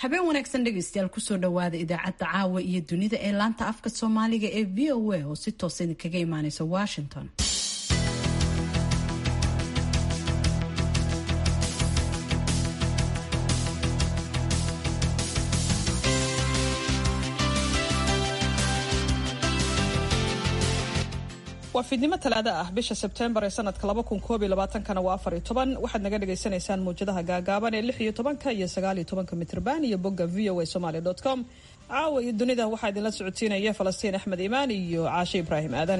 habeen wanaagsan dhegaystayaal kusoo dhawaada idaacadda caawa iyo dunida ee laanta afka soomaaliga ee v o a oo si toosa idinkaga imaaneysa washington waa fiidnimo talaado ah bisha sebtembar ee sanadka kana waa afar iyo toban waxaad naga dhagaysanaysaan mawjadaha gaagaaban ee lix iyo tobanka iyo sagaal iyo tobanka mitrban iyo bogga v o a somaly com caawa iyo dunida waxaa idinla socodsiinaya falastiin axmed imaan iyo caashe ibraahim aadan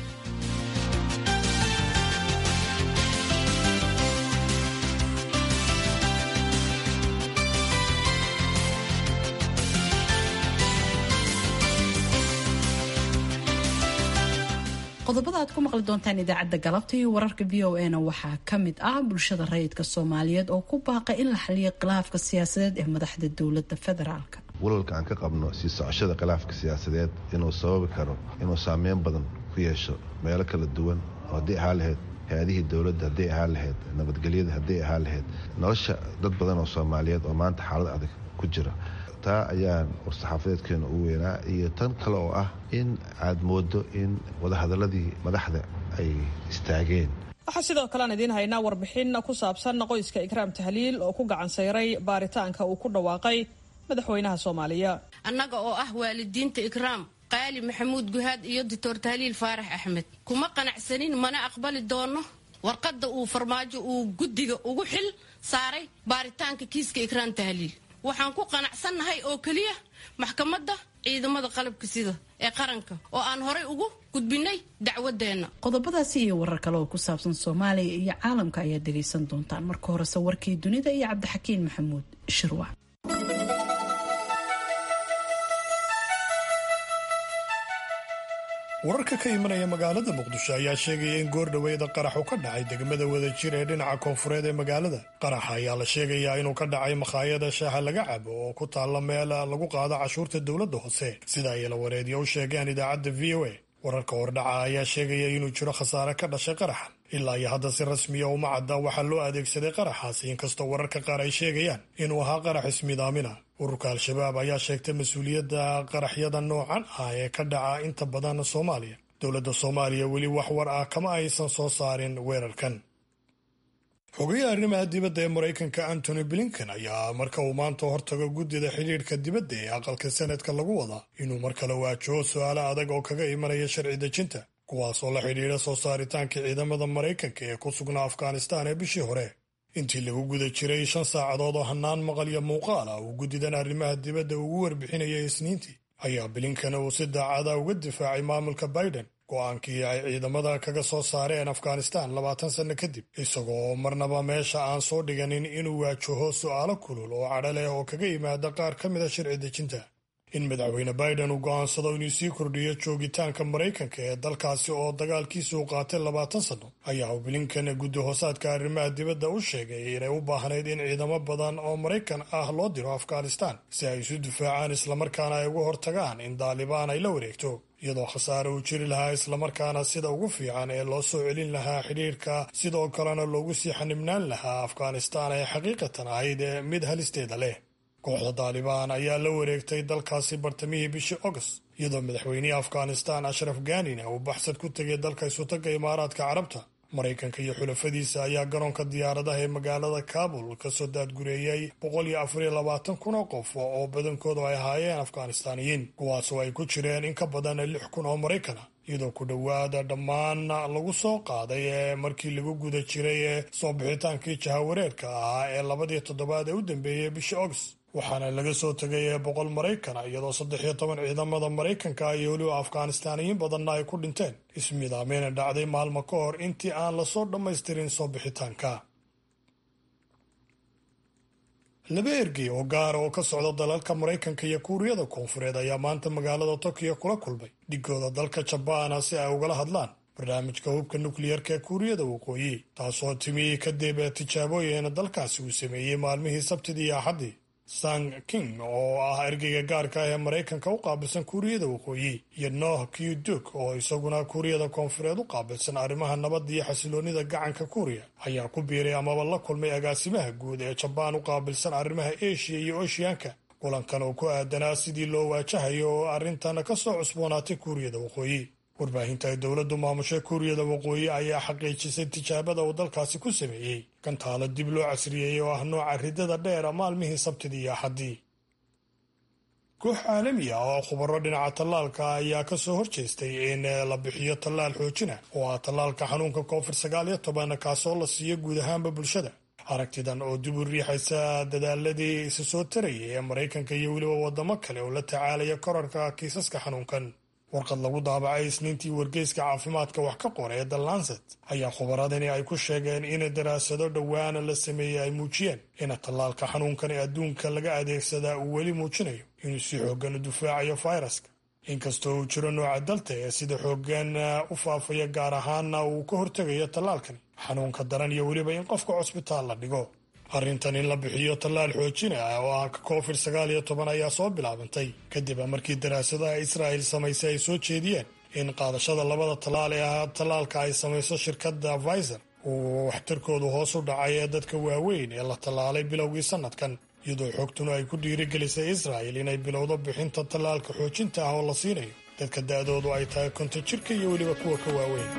qodobada aad ku maqli doontaan idaacadda galabta iyo wararka v o a na waxaa ka mid ah bulshada rayidka soomaaliyeed oo ku baaqa in la xaliyo khilaafka siyaasadeed ee madaxda dowladda federaalka walwalka aan ka qabno sii socoshada khilaafka siyaasadeed inuu sababi karo inuu saameyn badan ku yeesho meelo kala duwan oo haddii ahaa lahayd hay-adihii dowladda hadday ahaa lahayd nabadgelyada hadday ahaa lahayd nolosha dad badan oo soomaaliyeed oo maanta xaalad adag ku jira taa ayaan war-saxaafadeedkeena ugu weynaa iyo tan kale oo ah in aad moodo in wadahadaladii madaxda ay istaageen waxaa sidoo kale aan idiin haynaa warbixin ku saabsan qoyska ikraam tahliil oo ku gacan sayray baaritaanka uu ku dhawaaqay madaxweynaha soomaaliya annaga oo ah waalidiinta ikraam qaali maxamuud guhaad iyo doctor tahliil faarax axmed kuma qanacsanin mana aqbali doono warqadda uu farmaajo uu guddiga ugu xil saaray baaritaanka kiiska ikraam tahliil waxaan ku qanacsannahay oo keliya maxkamadda ciidamada qalabka sida ee qaranka oo aan horay ugu gudbinay dacwadeenna qodobadaasi iyo warar kale oo ku saabsan soomaaliya iyo caalamka ayaad dhegaysan doontaan marka horese warkii dunida iyo cabdixakiin maxamuud shirwac wararka ka imanaya magaalada muqdisho ayaa sheegaya in goordhoweeda qaraxu ka dhacay degmada wadajir ee dhinaca koonfureed ee magaalada qaraxa ayaa la sheegayaa inuu ka dhacay makhaayada shaaha laga cabo oo ku taalla meel lagu qaado cashuurta dowladda hoose sida ay lawareedyo u sheegeen idaacadda v o a wararka hordhaca ayaa sheegaya inuu jiro khasaare ka dhashay qaraxan ilaa iyo hadda si rasmiya uma cadda waxaa loo adeegsaday qaraxaasi inkastoo wararka qaar ay sheegayaan inuu ahaa qarax ismidaamina ururka al-shabaab ayaa sheegtay mas-uuliyadda qaraxyada noocan ah ee ka dhaca inta badan soomaaliya dowladda soomaaliya weli wax war ah kama aysan soo saarin weerarkan xogayaha arrimaha dibadda ee maraykanka antony blinken ayaa marka uu maanta hortago guddida xidhiidhka dibadda ee aqalka sanadka lagu wadaa inuu mar kale waajaho su-aalo adag oo kaga imanaya sharci dejinta kuwaas oo la xidhiidha soo saaritaanka ciidamada maraykanka ee ku sugnaa afghanistaan ee bishii hore intii lagu guda jiray shan saacadood oo hannaan maqal iyo muuqaal ah uu guddidan arrimaha dibadda ugu warbixinayay isniintii ayaa blinken uu si daacada uga difaacay maamulka biden go-aankii ay ciidamada kaga soo saareen afghanistaan labaatan sanno kadib isagoo marnaba meesha aan soo dhiganin inuu waajaho su'aalo kulul oo cadho leh oo kaga yimaada qaar ka mida sharci dejinta in madaxweyne biden uu go'aansado inuu sii kordhiyo joogitaanka maraykanka ee dalkaasi oo dagaalkiisa u qaatay labaatan sanno ayaa uu blinken guddi hoosaadka arrimaha dibadda u sheegay inay u baahnayd in ciidamo badan oo maraykan ah loo diro afghanistaan si ay isu difaacaan islamarkaana ay uga hortagaan in daalibaan ay la wareegto iyadoo khasaare uu jiri lahaa islamarkaana sida ugu fiican ee loo soo celin lahaa xidhiirka sidoo kalena loogu sii xanibnaan lahaa afghanistaan ee xaqiiqatan ahayd ee mid halisteeda leh kooxda daalibaan ayaa la wareegtay dalkaasi bartamihii bishii august iyadoo madaxweynihii afghanistaan ashraf ganina uu baxsad ku tegay dalka isutaga imaaraadka carabta maraykanka iyo xulafadiisa ayaa garoonka diyaaradaha ee magaalada kabul kasoo daadgureeyey boqol iyo afariyo labaatan kun oo qof oo badankoodu ay ahaayeen afghanistaaniyiin kuwaasoo ay ku jireen in ka badan lix kun oo maraykan ah iyadoo ku dhowaada dhammaan lagu soo qaaday ee markii lagu guda jiray ee soo bixitaankii jahawareerka ahaa ee labadii toddobaad ee u dambeeyey bishii august waxaana laga soo tegay ee boqol maraykana iyadoo saddex iyo toban ciidamada maraykanka iyo weliba afghanistaaniyiin badanna ay ku dhinteen ismidaameyna dhacday maalmo ka hor intii aan lasoo dhammaystirin soo bixitaanka laba ergey oo gaara oo ka socda dalalka maraykanka iyo kuuriyada koonfureed ayaa maanta magaalada tokiyo kula kulmay dhigooda dalka jabaana si ay ugala hadlaan barnaamijka hubka nukliyarka ee kuuriyada waqooyi taasoo timi kadib tijaabooyin dalkaasi uu sameeyey maalmihii sabtidii iyo axaddii sang king oo ah ergeyga gaarka ah ee maraykanka u qaabilsan kuuriyada waqooyi iyo noh qduk oo isaguna kuuriyada koonfureed u qaabilsan arrimaha nabadda iyo xasiloonida gacanka kuuriya ayaa ku biiray amaba la kulmay agaasimaha guud ee jabaan u qaabilsan arrimaha eshiya iyo oshiyaanka kulankan oo ku aadanaa sidii loo waajahayo oo arrintan ka soo cusboonaatay kuuriyada waqooyi warbaahinta ay dowladdu maamushay kuuriyada waqooyi ayaa xaqiijisay tijaabada uu dalkaasi ku sameeyey gantaalo dib loo casriyeeyey oo ah nooca ridada dheera maalmihii sabtidii iyo axaddii koox caalami ah oo khubaro dhinaca tallaalka ayaa ka soo horjeestay in la bixiyo tallaal xoojina oo ah tallaalka xanuunka covid sagaal iyo toban kaasoo la siiyo guud ahaanba bulshada aragtidan oo dib u riixaysa dadaaladii isa soo tarayay ee maraykanka iyo weliba wadamo kale oo la tacaalaya korarka kiisaska xanuunkan warqad lagu daabacay isniintii wargeyska caafimaadka wax ka qora ee the lancet ayaa khubaradani ay ku sheegeen in daraasado dhowaana la sameeyey ay muujiyeen in tallaalka xanuunkan ee adduunka laga adeegsadaa uu weli muujinayo inuu si xooggan u difaacayo fayraska inkastoo uu jiro nooca dalta ee sida xooggan u faafaya gaar ahaana uu ka hortegayo tallaalkani xanuunka daran iyo weliba in qofka cusbitaal la dhigo arrintan in la bixiyo tallaal xoojina ah oo ah covid sagaal iyo toban ayaa soo bilaabantay kadib markii daraasadaha israa'il samaysay ay soo jeediyeen in qaadashada labada tallaal ee ah tallaalka ay samayso shirkadda viser uu waxtarkoodu hoos u dhacay ee dadka waaweyn ee la tallaalay bilowgii sannadkan iyadoo xogtuna ay ku dhiirigelisay israa'il inay bilowdo bixinta tallaalka xoojinta ah oo la siinayo dadka da'doodu ay tahay konton jirka iyo weliba kuwa ka waaweyn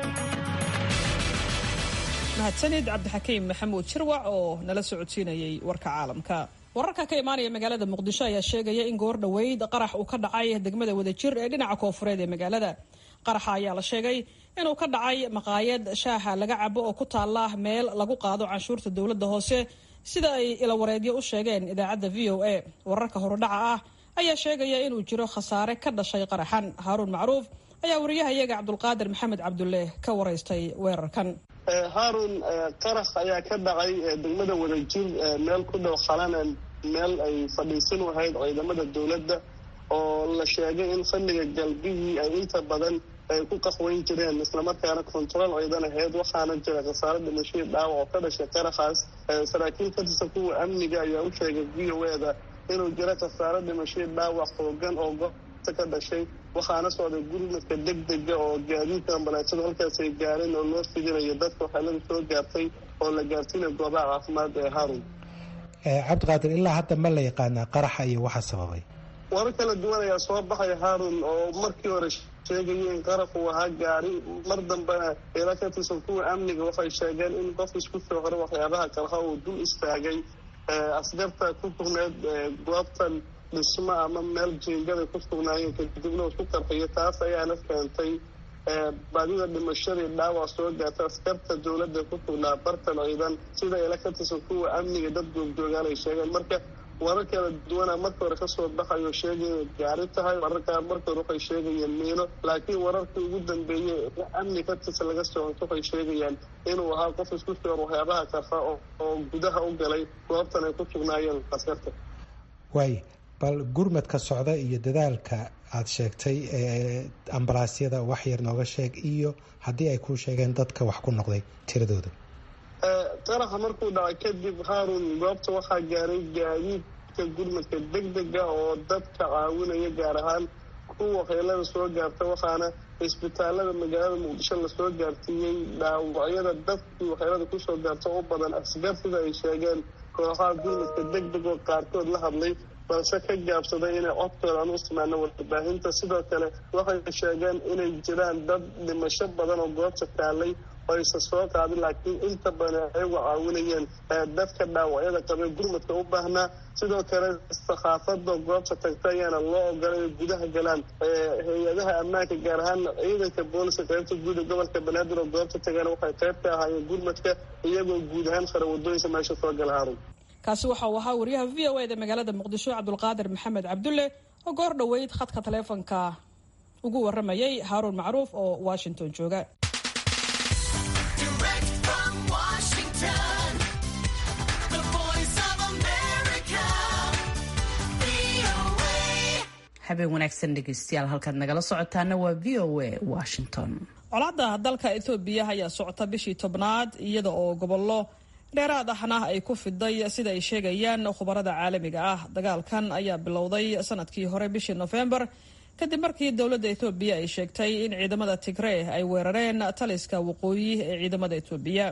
mahadsanid cabdixakiim maxamuud jirwac oo nala socodsiinayay warka caalamka wararka ka imaanaya magaalada muqdisho ayaa sheegaya in goor dhoweyd qarax uu ka dhacay degmada wadajir ee dhinaca koofureed ee magaalada qaraxa ayaa la sheegay inuu ka dhacay maqaayad shaaha laga cabo oo ku taala meel lagu qaado canshuurta dowladda hoose sida ay ilawareedyo u sheegeen idaacadda v o a wararka horudhaca ah ayaa sheegaya inuu jiro khasaare ka dhashay qaraxan haaruun macruuf ayaa wariyahayaga cabdulqaadir maxamed cabdulle ka waraystay weerarkan haarun qarax ayaa ka dhacay degmada wadajir meel ku dhow khalanan meel ay fadhiisan wahayd ciidamada dowladda oo la sheegay in xilliga galbihii ay inta badan ay ku qaxweyn jireen islamarkaana kontarool ciidan ahayd waxaana jira khasaare dhimashadii dhaawac oo ka dhashay qaraxaas saraakiil ka tirsan kuwa amniga ayaa u sheegay v o e da inuu jiro khasaare dhimashadii dhaawac xoogan oo goobta ka dhashay waxaana socday gurmadka deg dega oo gaadiidka ambalaasada halkaas ay gaareen oo loo fidinayo dadka waxaalada soo gaartay oo la gaarsiinaya goobaha caafimaad ee haarun cabdiqaadir ilaa hadda ma la yaqaanaa qaraxa iyo waxa sababay warar kala duwan ayaa soo baxay haarun oo markii hore sheegaya in qaraxu ahaa gaari mar dambena ila ka tirsan kuwa amniga waxay sheegeen in qof isku soo hore waxyaabaha kalha uu dul istaagay askarta ku sugneed goobtan dhismo ama meel jiingada ku sugnaayeen kadibna isku qarxiyo taas ayaana keentay baadida dhimashadii dhaawac soo gaarta askarta dowladda ku sugnaa bartan ciidan sida ila ka tirsan kuwa amniga dad goobjoogaan ay sheegeen marka warar kala duwana marka hore kasoo baxayo sheegay gaari tahay wararkaa marka hore waxay sheegayeen miino laakiin wararkii ugu dambeeyey amni ka tirsan laga soo honto waxay sheegayaan inuu ahaa qof isku soor waxyaabaha karfa oo gudaha u galay goobtan ay ku sugnaayeen askarta waay bal gurmadka socda iyo dadaalka aada sheegtay ee ambalaasyada wax yar nooga sheeg iyo haddii ay kuu sheegeen dadka wax ku noqday tiradooda qaraxa markuu dhacay kadib haarun goobta waxaa gaaray gaadiidka gurmadka deg dega oo dadka caawinaya gaar ahaan kuwa waxyeelada soo gaarta waxaana isbitaalada magaalada muqdisho lasoo gaarsiiyey dhaawacyada dadkii waxyeelada kusoo gaarta u badan asgar sida ay sheegeen kooxaha gurmadka deg deg oo qaarkood la hadlay balse ka gaabsaday inay codkooda aan u isticmaalno warbaahinta sidoo kale waxay sheegeen inay jiraan dad dhimasho badan oo goobta taalay oo aysan soo qaadin laakiin inta badan ayagu caawinayeen dadka dhaawacyada qabee gurmadka u baahnaa sidoo kale sakhaafada goobta tagta ayaana loo ogolay inay gudaha galaan hay-adaha ammaanka gaar ahaan ciidanka booliska qaybta guud ee gobolka banaadir oo goobta tagaana waxay qayb ka ahaayeen gurmadka iyagoo guud ahaan khara wadooyinka meesha soo gala haarun kaasi waxa uu ahaa wariyaha v o eda magaalada muqdisho cabdulqaadir maxamed cabdulle oo goor dhoweyd khadka taleefonka ugu waramayay haaruun macruuf oo washington jooga habeen wanaagsan dhegeystayaal halkaad nagala socotaana waa v o a washington colaadda dalka ethoobiya ayaa socota bishii tobnaad iyada oo gobollo dheeraad ahna ay ku fiday sida ay sheegayaan khubarada caalamiga ah dagaalkan ayaa bilowday sanadkii hore bishii nofembar kadib markii dowladda ethoobiya ay sheegtay in ciidamada tigree ay weerareen taliska waqooyi ee ciidamada etoobiya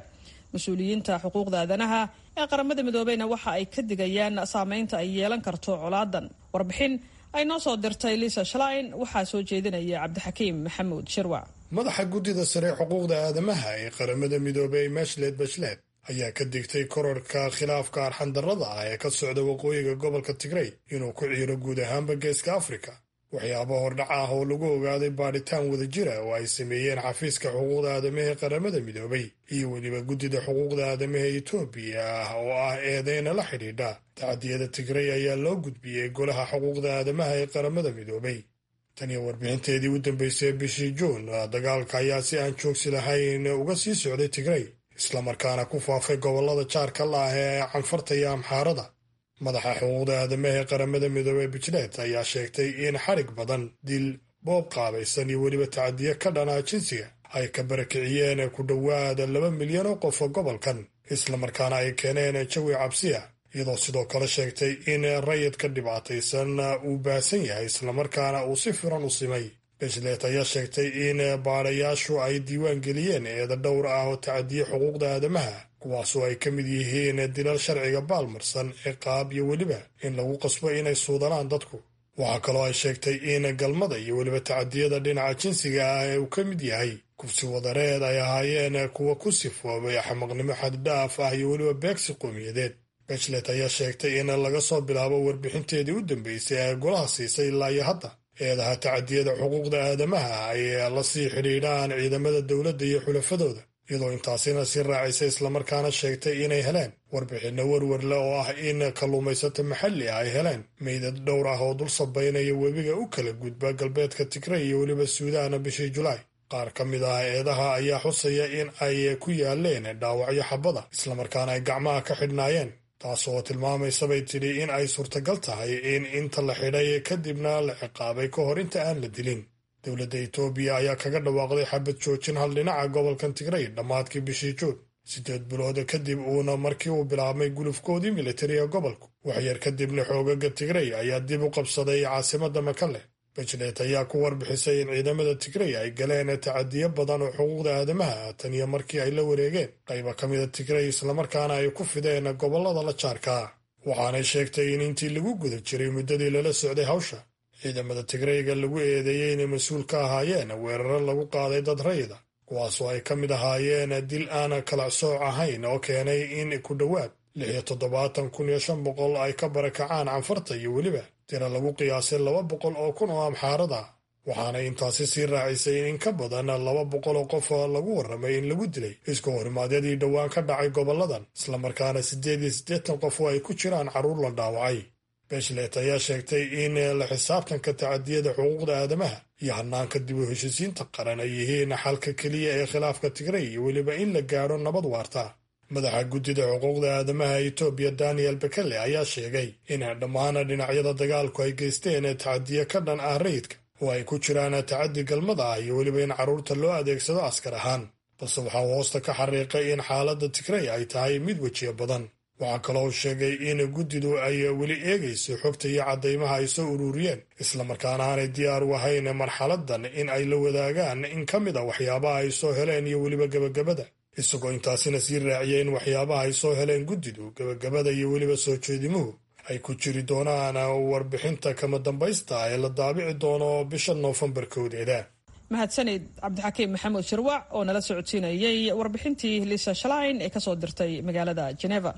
mas-uuliyiinta xuquuqda aadanaha ee qaramada midoobeyna waxa ay ka digayaan saameynta ay yeelan karto colaadan warbixin ay noo soo dirtay lisa shlein waxaa soo jeedinaya cabdixakiim maxamuud shirwac madaxa guddida sare xuquuqda aadamaha ee qaramada midoobey meshlet bashlet ayaa ka digtay korarhka khilaafka arxandarrada ah ee ka socda waqooyiga gobolka tigrey inuu ku ciiro guud ahaanba geeska afrika waxyaaba hordhac ah oo lagu ogaaday baadhitaan wada jira oo ay sameeyeen xafiiska xuquuqda aadamaha ee qaramada midoobay iyo weliba guddida xuquuqda aadamaha etoobiya ah oo ah eedeyna la xidhiidha tacadiyada tigrey ayaa loo gudbiyey golaha xuquuqda aadamaha ee qaramada midoobay tan iyo warbixinteedii u dambeysay bishii juun dagaalka ayaa si aan joogsi lahayn uga sii socday tigrey islamarkaana ku faafay gobollada jaarka la ah ee canfarta iyo amxaarada madaxa xuquuqda aadamaha ee qaramada midoobey bijlet ayaa sheegtay in xarig badan dil boob qaabaysan iyo weliba tacadiyo ka dhanaa jinsiga ay ka barakiciyeen ku dhowaada laba milyan oo qof oo gobolkan islamarkaana ay keeneen jawi cabsiya iyadoo sidoo kale sheegtay in rayidka dhibaataysan uu baahsan yahay islamarkaana uu si firan u simay bishlet ayaa sheegtay in baadhayaashu ay diiwaan geliyeen eeda dhowr ah oo tacadiye xuquuqda aadamaha kuwaasoo ay ka mid yihiin dilal sharciga baalmarsan ciqaab iyo weliba in lagu qasbo inay suudanaan dadku waxaa kaloo ay sheegtay in galmada iyo weliba tacadiyada dhinaca jinsiga ah ee uu ka mid yahay kufsi wadareed ay ahaayeen kuwa ku sifoobay xamaqnimo xaddhaaf ah iyo weliba beegsi qowmiyadeed bishlet ayaa sheegtay in laga soo bilaabo warbixinteedii u dambeysay ee golaha siisay ilaa iyo hadda eedaha tacadiyada xuquuqda aadamaha ay la sii xidhiidhaan ciidamada dowladda iyo xulafadooda iyadoo intaasina si raacaysa islamarkaana sheegtay inay heleen warbixinno werwarle oo ah in kalluumaysato maxalli ah ay heleen meydad dhowr ah oo dul sabaynaya webiga u kala gudba galbeedka tigrey iyo weliba suudaana bishii julaay qaar ka mid ah eedaha ayaa xusaya in ay ku yaaleen dhaawacyo xabada islamarkaana ay gacmaha ka xidhnaayeen taas oo tilmaamaysa bay tidhi in ay suurtagal tahay in inta la xidhay kadibna la ciqaabay ka hor inta aan la dilin dowladda etoobiya ayaa kaga dhawaaqday xabad joojin hal dhinaca gobolkan tigrey dhammaadkii bishii juun siddeed bilood kadib uuna markii uu bilaabmay gulufkoodii militariga gobolku waxyar kadibna xoogaga tigrey ayaa dib u qabsaday caasimadda makale bajlet ayaa ku warbixisay in ciidamada tigrey ay galeen tacadiyo badan oo xuquuqda aadamaha tan iyo markii ay la wareegeen qayba ka mida tigrey islamarkaana ay ku fideen gobollada la jaarka waxaanay sheegtay in intii lagu guda jiray muddadii lala socday hawsha ciidamada tigreyga lagu eedeeyey inay mas-uul ka ahaayeen weeraro lagu qaaday dad rayida kuwaasoo ay ka mid ahaayeen dil aan kala sooc ahayn oo keenay in ku dhowaad lix iyo toddobaatan kun iyo shan boqol ay ka barakacaan canfarta iyo weliba tira lagu qiyaasay laba boqol oo kun oo amxaarada waxaanay intaasi sii raacisay in in ka badan laba boqol oo qof lagu warramay in lagu dilay isku horimaadyadii dhowaan ka dhacay gobolladan islamarkaana siddeed iyo siddeetan qof oo ay ku jiraan carruur la dhaawacay beshlet ayaa sheegtay in la xisaabtanka tacadiyada xuquuqda aadamaha iyo hanaanka dib u heshisiinta qaran ay yihiin xalka keliya ee khilaafka tigrey iyo weliba in la gaadho nabad waarta madaxa guddida xuquuqda aadamaha etoobiya daniel bekele ayaa sheegay in dhammaan dhinacyada dagaalku ay geysteen tacadiyo ka dhan ah rayidka oo ay ku jiraan tacaddi galmada ah iyo weliba in carruurta loo adeegsado askar ahaan balse waxaa hoosta ka xariiqay in xaaladda tigrey ay tahay mid wejiyo badan waxaa kaloo sheegay in guddidu ay weli eegayso xogta iyo caddaymaha ay soo ururiyeen islamarkaana aanay diyaar u ahayn marxaladan in ay la wadaagaan in ka mid a waxyaabaha ay soo heleen iyo weliba gebagabada isagoo intaasina sii raaciyay in waxyaabaha ay soo heleen guddidu gebagabada iyo weliba soo jeedimuhu ay ku jiri doonaan warbixinta kama dambaysta ee la daabici doono bisha noofembar kowdeeda mahadsanid cabdixakiim maxamuud shirwac oo nala socodsiinayay warbixintii lisa shalain ee kasoo dirtay magaalada geneva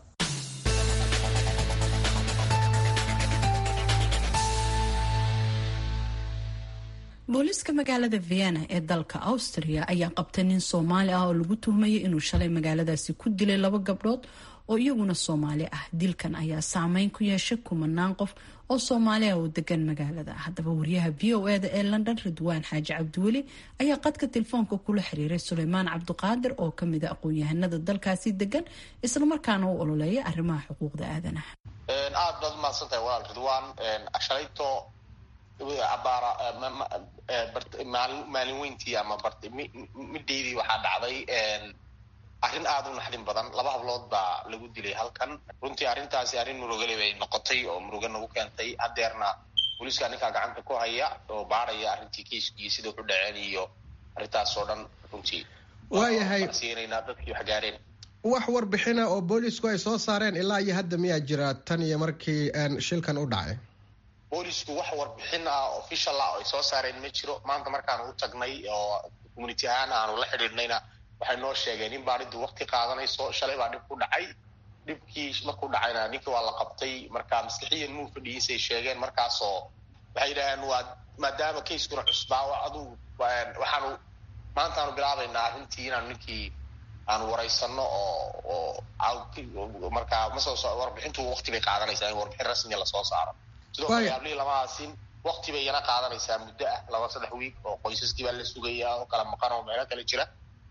booliiska magaalada vienna ee dalka austria ayaa qabtay nin soomaali ah oo lagu tuhmayay inuu shalay magaaladaasi ku dilay laba gabdhood oo iyaguna soomaali ah dilkan ayaa saameyn ku yeeshay kumanaan qof oo soomaali ah oo degan magaalada haddaba wariyaha v o eda ee london ridwaan xaaji cabdiweli ayaa qadka telefoonka kula xiriiray suleymaan cabdiqaadir oo kamid a aqoon-yahanada dalkaasi degan islamarkaana u ololeeya arrimaha xuquuqda aadanaha aad baad umahadsantahay walaal ridwaan shalayto abaara maalin weyntii ama midhaydii waxaa dhacday arrin aada u naxdin badan laba hablood baa lagu dilay halkan runtii arrintaasi arrin murugale bay noqotay oo muruga nagu keentay haddeerna booliiska ninkaa gacanta ku haya oo baaraya arrintii kiiskii sida wuxu dhaceen iyo arrintaas oo dhan runtii waayahay siinaynaa dadkii wax gaareen wax warbixina oo boolisku ay soo saareen ilaa iyo hadda miyaa jira tan iyo markii shilkan u dhacay boolisku wax warbixin ah official ah oo ay soo saareen ma jiro maanta markaanu u tagnay oo community ahaan aanu la xidhiidhnayna waxay noo sheegeen in baadhidu waqti qaadanayso shalay baa dhib ku dhacay dhibkii markuu dhacayna ninkii waa la qabtay marka maskixiyan muu fadhiyiisay sheegeen markaasoo waxay yidhaaheen waa maadaama kayskuna cusbaa aduu waxaanu maantaanu bilaabaynaa arrintii inaanu ninkii aanu waraysano oo oo markaa masoo warbixintu waqti bay qaadanaysaa in warbixin rasmiya lasoo saaro sidoo kale yaablihii lama aasin waqti bay yana qaadanaysaa muddo ah laba saddex wiig oo qoysaskii baa la sugayaa oo kala maqan oo meelo kale jira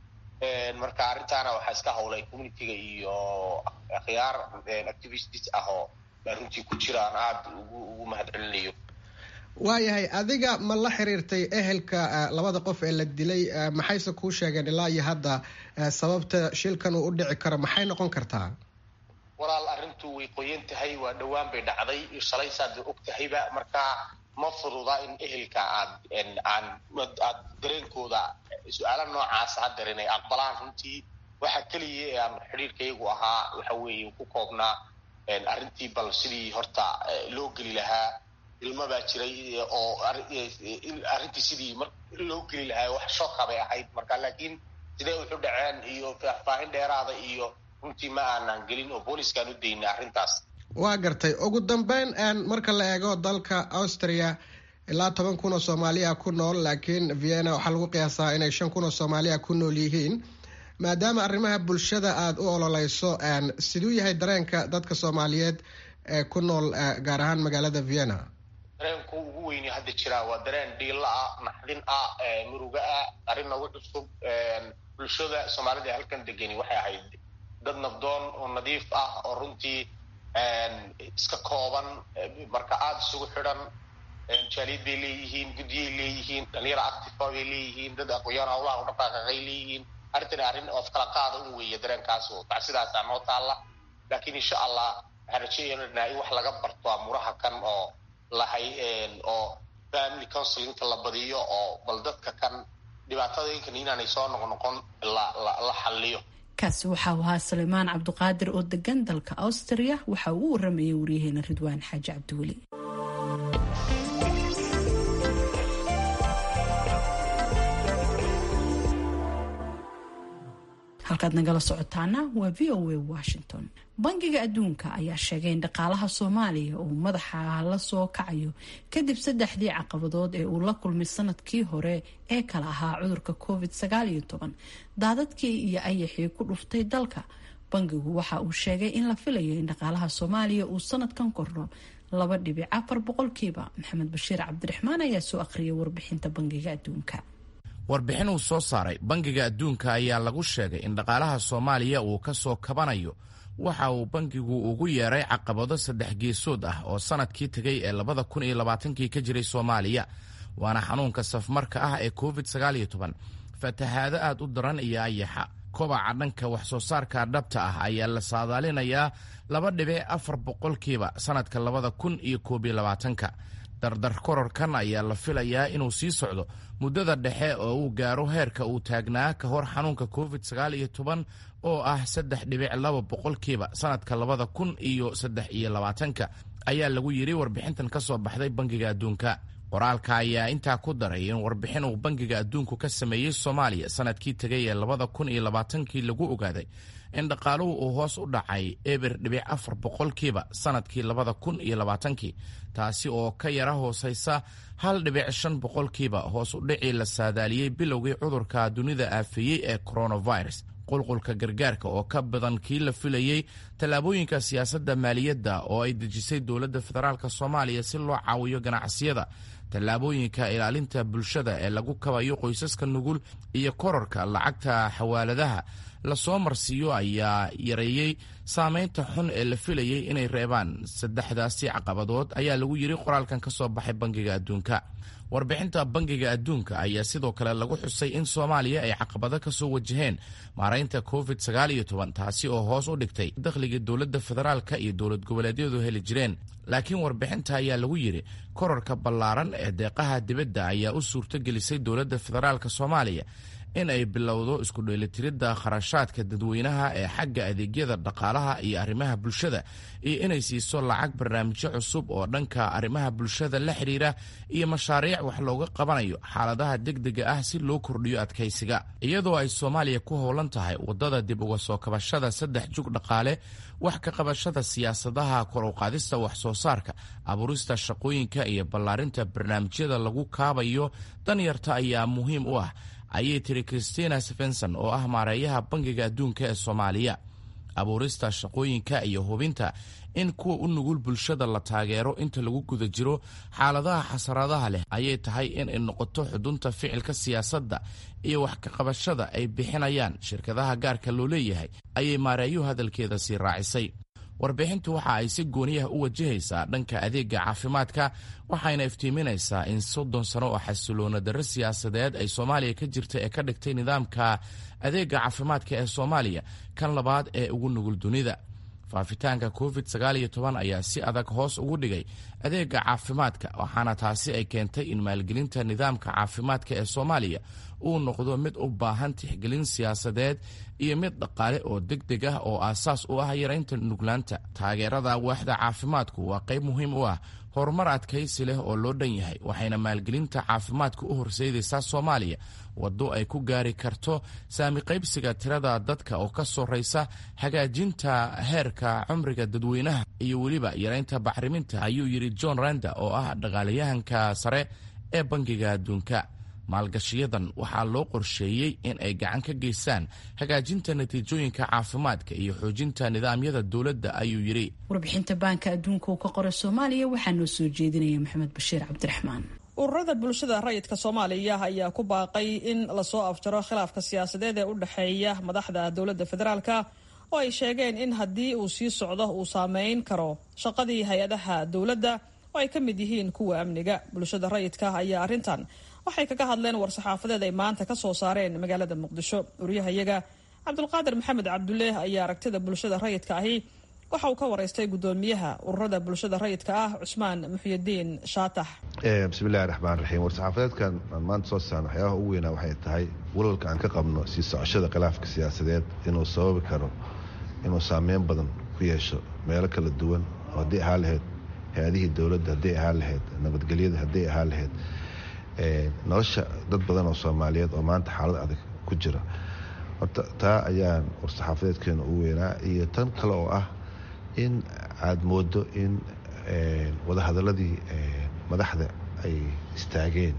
marka arrintaana waxaa iska hawlay communityga iyo akhyaar activists ah oo runtii ku jiraan aada ugu ugu mahadcelinayo waayahay adiga ma la xiriirtay ehelka labada qof ee la dilay maxayse kuu sheegeen ilaa iyo hadda sababta shilkan uu u dhici karo maxay noqon kartaa walaal arrintu way qoyan tahay waa dhowaan bay dhacday shalay saad og tahayba marka ma fududa in ehelka aad aan aad dareenkooda su-aala noocaas haddeer inay aqbalaan runtii waxa keliya ee aan xidhiirkayagu ahaa waxa weeye ku koobnaa arrintii bal sidii horta loo geli lahaa ilmo baa jiray oo arrintii sidii loo geli lahaa wax shoka bay ahayd marka laakiin sidee wuxu dhaceen iyo faahfaahin dheeraada iyo runtii ma aanan gelin oo booliskaan u daynay arrintaas waa gartay ugu dambeyn marka la eego dalka austria ilaa toban kun oo soomaaliya ku nool laakiin vienna waxaa lagu qiyaasaa inay shan kun oo soomaaliya ku nool yihiin maadaama arrimaha bulshada aada u ololeyso siduu yahay dareenka dadka soomaaliyeed ee ku nool gaar ahaan magaalada vienna dareenku ugu weyni hadda jiraa waa dareen dhiila ah naxdin ah muruga ah arrin nagu cusub bulshada soomaalida ee halkan degani waxay ahayd dad nabdoon oo nadiif ah oo runtii iska kooban marka aada isugu xidhan jaaliyad bay leeyihiin guddiyay leeyihiin dhalinyaro actifa bay leeyihiin dad aqoyaan hawlaha u dhaqaaqaqay leeyihiin arrintani arrin oo kala qaada un weeye dareenkaas oo tacsidaasaa noo taalla laakiin insha allah waxaan rajeeyanaa in wax laga barto amuraha kan oo lahay oo family counselinka la badiyo oo bal dadka kan dhibaatadinkan inaanay soo noqnoqon la xalliyo kaasi waxau ahaa salimaan cabduqaadir oo degan dalka austria waxa uu u waramayay waryaheena ridwaan xaaji cabdiweli halkaad nagala socotaana waa v o a washington bangiga adduunka ayaa sheegay in dhaqaalaha soomaaliya uu madaxa la soo kacayo kadib saddexdii caqabadood ee uu la kulmay sanadkii hore ee kala ahaa cudurka covid daadadkii iyo ayaxii ku dhuftay dalka bangigu waxa uu sheegay in la filayo in dhaqaalaha soomaaliya uu sanadkan kordho laba dhibic afar boqolkiiba maxamed bashiir cabdiraxmaan ayaa soo akhriyay warbixinta bangiga adduunka warbixin uu soo saaray bangiga adduunka ayaa lagu sheegay in dhaqaalaha soomaaliya uu ka soo kabanayo waxa uu bangigu ugu yeeray caqabado saddex geesood ah oo sanadkii tegay ee labada kun iyo labaatankii ka jiray soomaaliya waana xanuunka safmarka ah ee covid sagaal iyo toban fatahaado aad u daran iyo ayaxa kobaca dhanka wax soo saarka dhabta ah ayaa la saadaalinayaa laba dhibic afar boqolkiiba sanadka labada kun iyo koob iyo labaatanka dardar kororkan ayaa la filayaa inuu sii socdo muddada dhexe oo uu gaaro heerka uu taagnaa ka hor xanuunka covid sagaal iyo toban oo ah saddex dhibic laba boqolkiiba sanadka labada kun iyo saddex iyo labaatanka ayaa lagu yidhi warbixintan ka soo baxday bangiga adduunka qoraalka ayaa intaa ku daray in warbixin uu bangiga adduunku ka sameeyey soomaaliya sanadkii tegay ee labada kun iyo labaatankii lagu ogaaday in dhaqaaluhu uu hoos u dhacay eber dhibic afar boqolkiiba sanadkii labada kun iyo labaatankii taasi oo ka yara hoosaysa hal dhibic shan boqolkiiba hoos u dhicii la saadaaliyey bilowgii cudurka dunida aafeeyey ee coronavirus qulqulka gargaarka oo ka badan kii la filayey tallaabooyinka siyaasadda maaliyadda oo ay dejisay dowladda federaalk soomaaliya si loo caawiyo ganacsiyada tallaabooyinka ilaalinta bulshada ee lagu kabayo qoysaska nugul iyo kororka lacagta xawaaladaha lasoo marsiiyo ayaa yareeyey saameynta xun ee la filayey inay reebaan saddexdaasi caqabadood ayaa lagu yidhi qoraalkan ka soo baxay bangiga adduunka warbixinta bangiga adduunka ayaa sidoo kale lagu xusay in soomaaliya ay caqabado ka soo wajaheen maaraynta covid sagaal iyo toban taasi oo hoos u dhigtay dakhligii dowladda federaalka iyo dowlad goboleedyadu heli jireen laakiin warbixinta ayaa lagu yidhi kororka ballaaran ee deeqaha dibadda ayaa u suurto gelisay dowladda federaalk soomaaliya in ay bilowdo isku dheelitiridda kharashaadka dadweynaha ee xagga adeegyada dhaqaalaha iyo arrimaha bulshada iyo inay siiso lacag barnaamijyo cusub oo dhanka arrimaha bulshada la xidhiira iyo mashaariic wax looga qabanayo xaaladaha degdega ah si loo kordhiyo adkaysiga iyadoo ay soomaaliya ku howlan tahay waddada dib uga soo kabashada saddex jug dhaqaale wax ka qabashada siyaasadaha kor u qaadista wax soo saarka abuurista shaqooyinka iyo ballaarinta barnaamijyada lagu kaabayo danyarta ayaa muhiim u ah ayay tiri christina stevenson oo ah maareeyaha bangiga adduunka ee soomaaliya abuurista shaqooyinka iyo hubinta in kuwa u nugul bulshada la taageero inta lagu guda jiro xaaladaha xasaradaha leh ayay tahay in ay noqoto xudunta ficilka siyaasadda iyo wax ka qabashada ay bixinayaan shirkadaha gaarka loo leeyahay ayay maareeyuhu hadalkeeda sii raacisay warbixintu waxa ay si gooniyaha u wajahaysaa dhanka adeega caafimaadka waxayna iftiiminaysaa in soddon sano oo xasiloona darro siyaasadeed ay soomaaliya ka jirta ee ka dhigtay nidaamka adeega caafimaadka ee soomaaliya kan labaad ee ugu nugul dunida faafitaanka covid ayaa si adag hoos ugu dhigay adeega caafimaadka waxaana taasi ay keentay in maalgelinta nidaamka caafimaadka ee soomaaliya uu noqdo mid u baahan tixgelin siyaasadeed iyo mid dhaqaale oo deg deg ah oo aasaas u ah yaraynta nuglaanta taageerada waaxda caafimaadku waa qayb muhiim u ah horumar adkaysi leh oo loo dhan yahay waxayna maalgelinta caafimaadka u horseydaysaa soomaaliya waddo ay ku gaari karto saami qaybsiga tirada dadka oo ka sorraysa hagaajinta heerka cumriga dadweynaha iyo weliba yaraynta bacriminta ayuu yidhi john randa oo ah dhaqaalayahanka sare ee bangiga adduunka maalgashiyadan waxaa loo qorsheeyey in ay gacan ka geystaan hagaajinta natiijooyinka caafimaadka iyo xoojinta nidaamyada dowladda ayuu yidhi warbixinta baanka adduunka uu ka qoray soomaaliya waxaa noo soo jeedinaya maxamed bashiir cabdiraxmaan ururada bulshada rayidka soomaaliya ayaa ku baaqay in lasoo afjaro khilaafka siyaasadeed ee u dhexeeya madaxda dowladda federaalka oo ay sheegeen in haddii uu sii socdo uu saameyn karo shaqadii hay-adaha dowladda oo ay ka mid yihiin kuwa amniga bulshada rayidka ayaa arrintan waxay kaga hadleen war-saxaafadeed ay maanta ka soo saareen magaalada muqdisho wariyahayaga cabdulqaadir maxamed cabduleeh ayaa aragtida bulshada rayidka ahi waxa uu ka waraystay guddoomiyaha ururada bulshada rayidka ah cusmaan muxyidiin shaatax bismillahi raxmaan raxiim war-saxaafadeedkan aan maanta soo saarno waxyaabaha ugu weynaa waxay tahay walalka aan ka qabno sii socoshada khilaafka siyaasadeed inuu sababi karo inuu saameyn badan ku yeesho meelo kala duwan oo haddii ahaa lahayd hay-adihii dowladda hadday ahaa lahayd nabadgelyada hadday ahaa lahayd nolosha dad badan oo soomaaliyeed oo maanta xaalad adag ku jira horta taa ayaan war-saxaafadeedkeena ugu weynaa iyo tan kale oo ah in aada moodo in wadahadaladii madaxda ay istaageen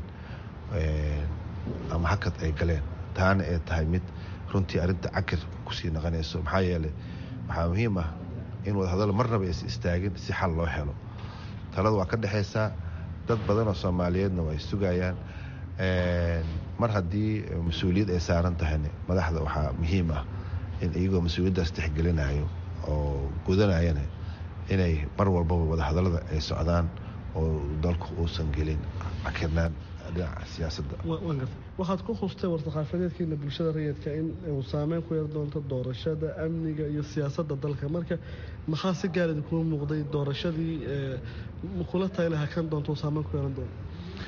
ama hakad ay galeen taana ay tahay mid runtii arrinta cakir kusii naqanayso maxaa yeelay waxaa muhiim ah in wadahadalo marnaba aysa istaagin si xal loo helo talada waa ka dhexaysaa dad badan oo soomaaliyeedna waa ay sugayaan mar haddii mas-uuliyad ay saaran tahayna madaxda waxaa muhiim ah in iyagoo mas-uuliyaddaas tixgelinayo oo gudanayana inay mar walbaba wadahadalada ay socdaan oo dalku uusan gelin cakirnaan dhinaca siyaasadda waxaad ku hustay war-saxaafadeedkeena bulshada rayidka in uu saameyn ku yar doonto doorashada amniga iyo siyaasadda dalka marka maxaa si gaarida kuu muuqday doorashadii kula tayla hakan doonto saameyn ku yeelan doono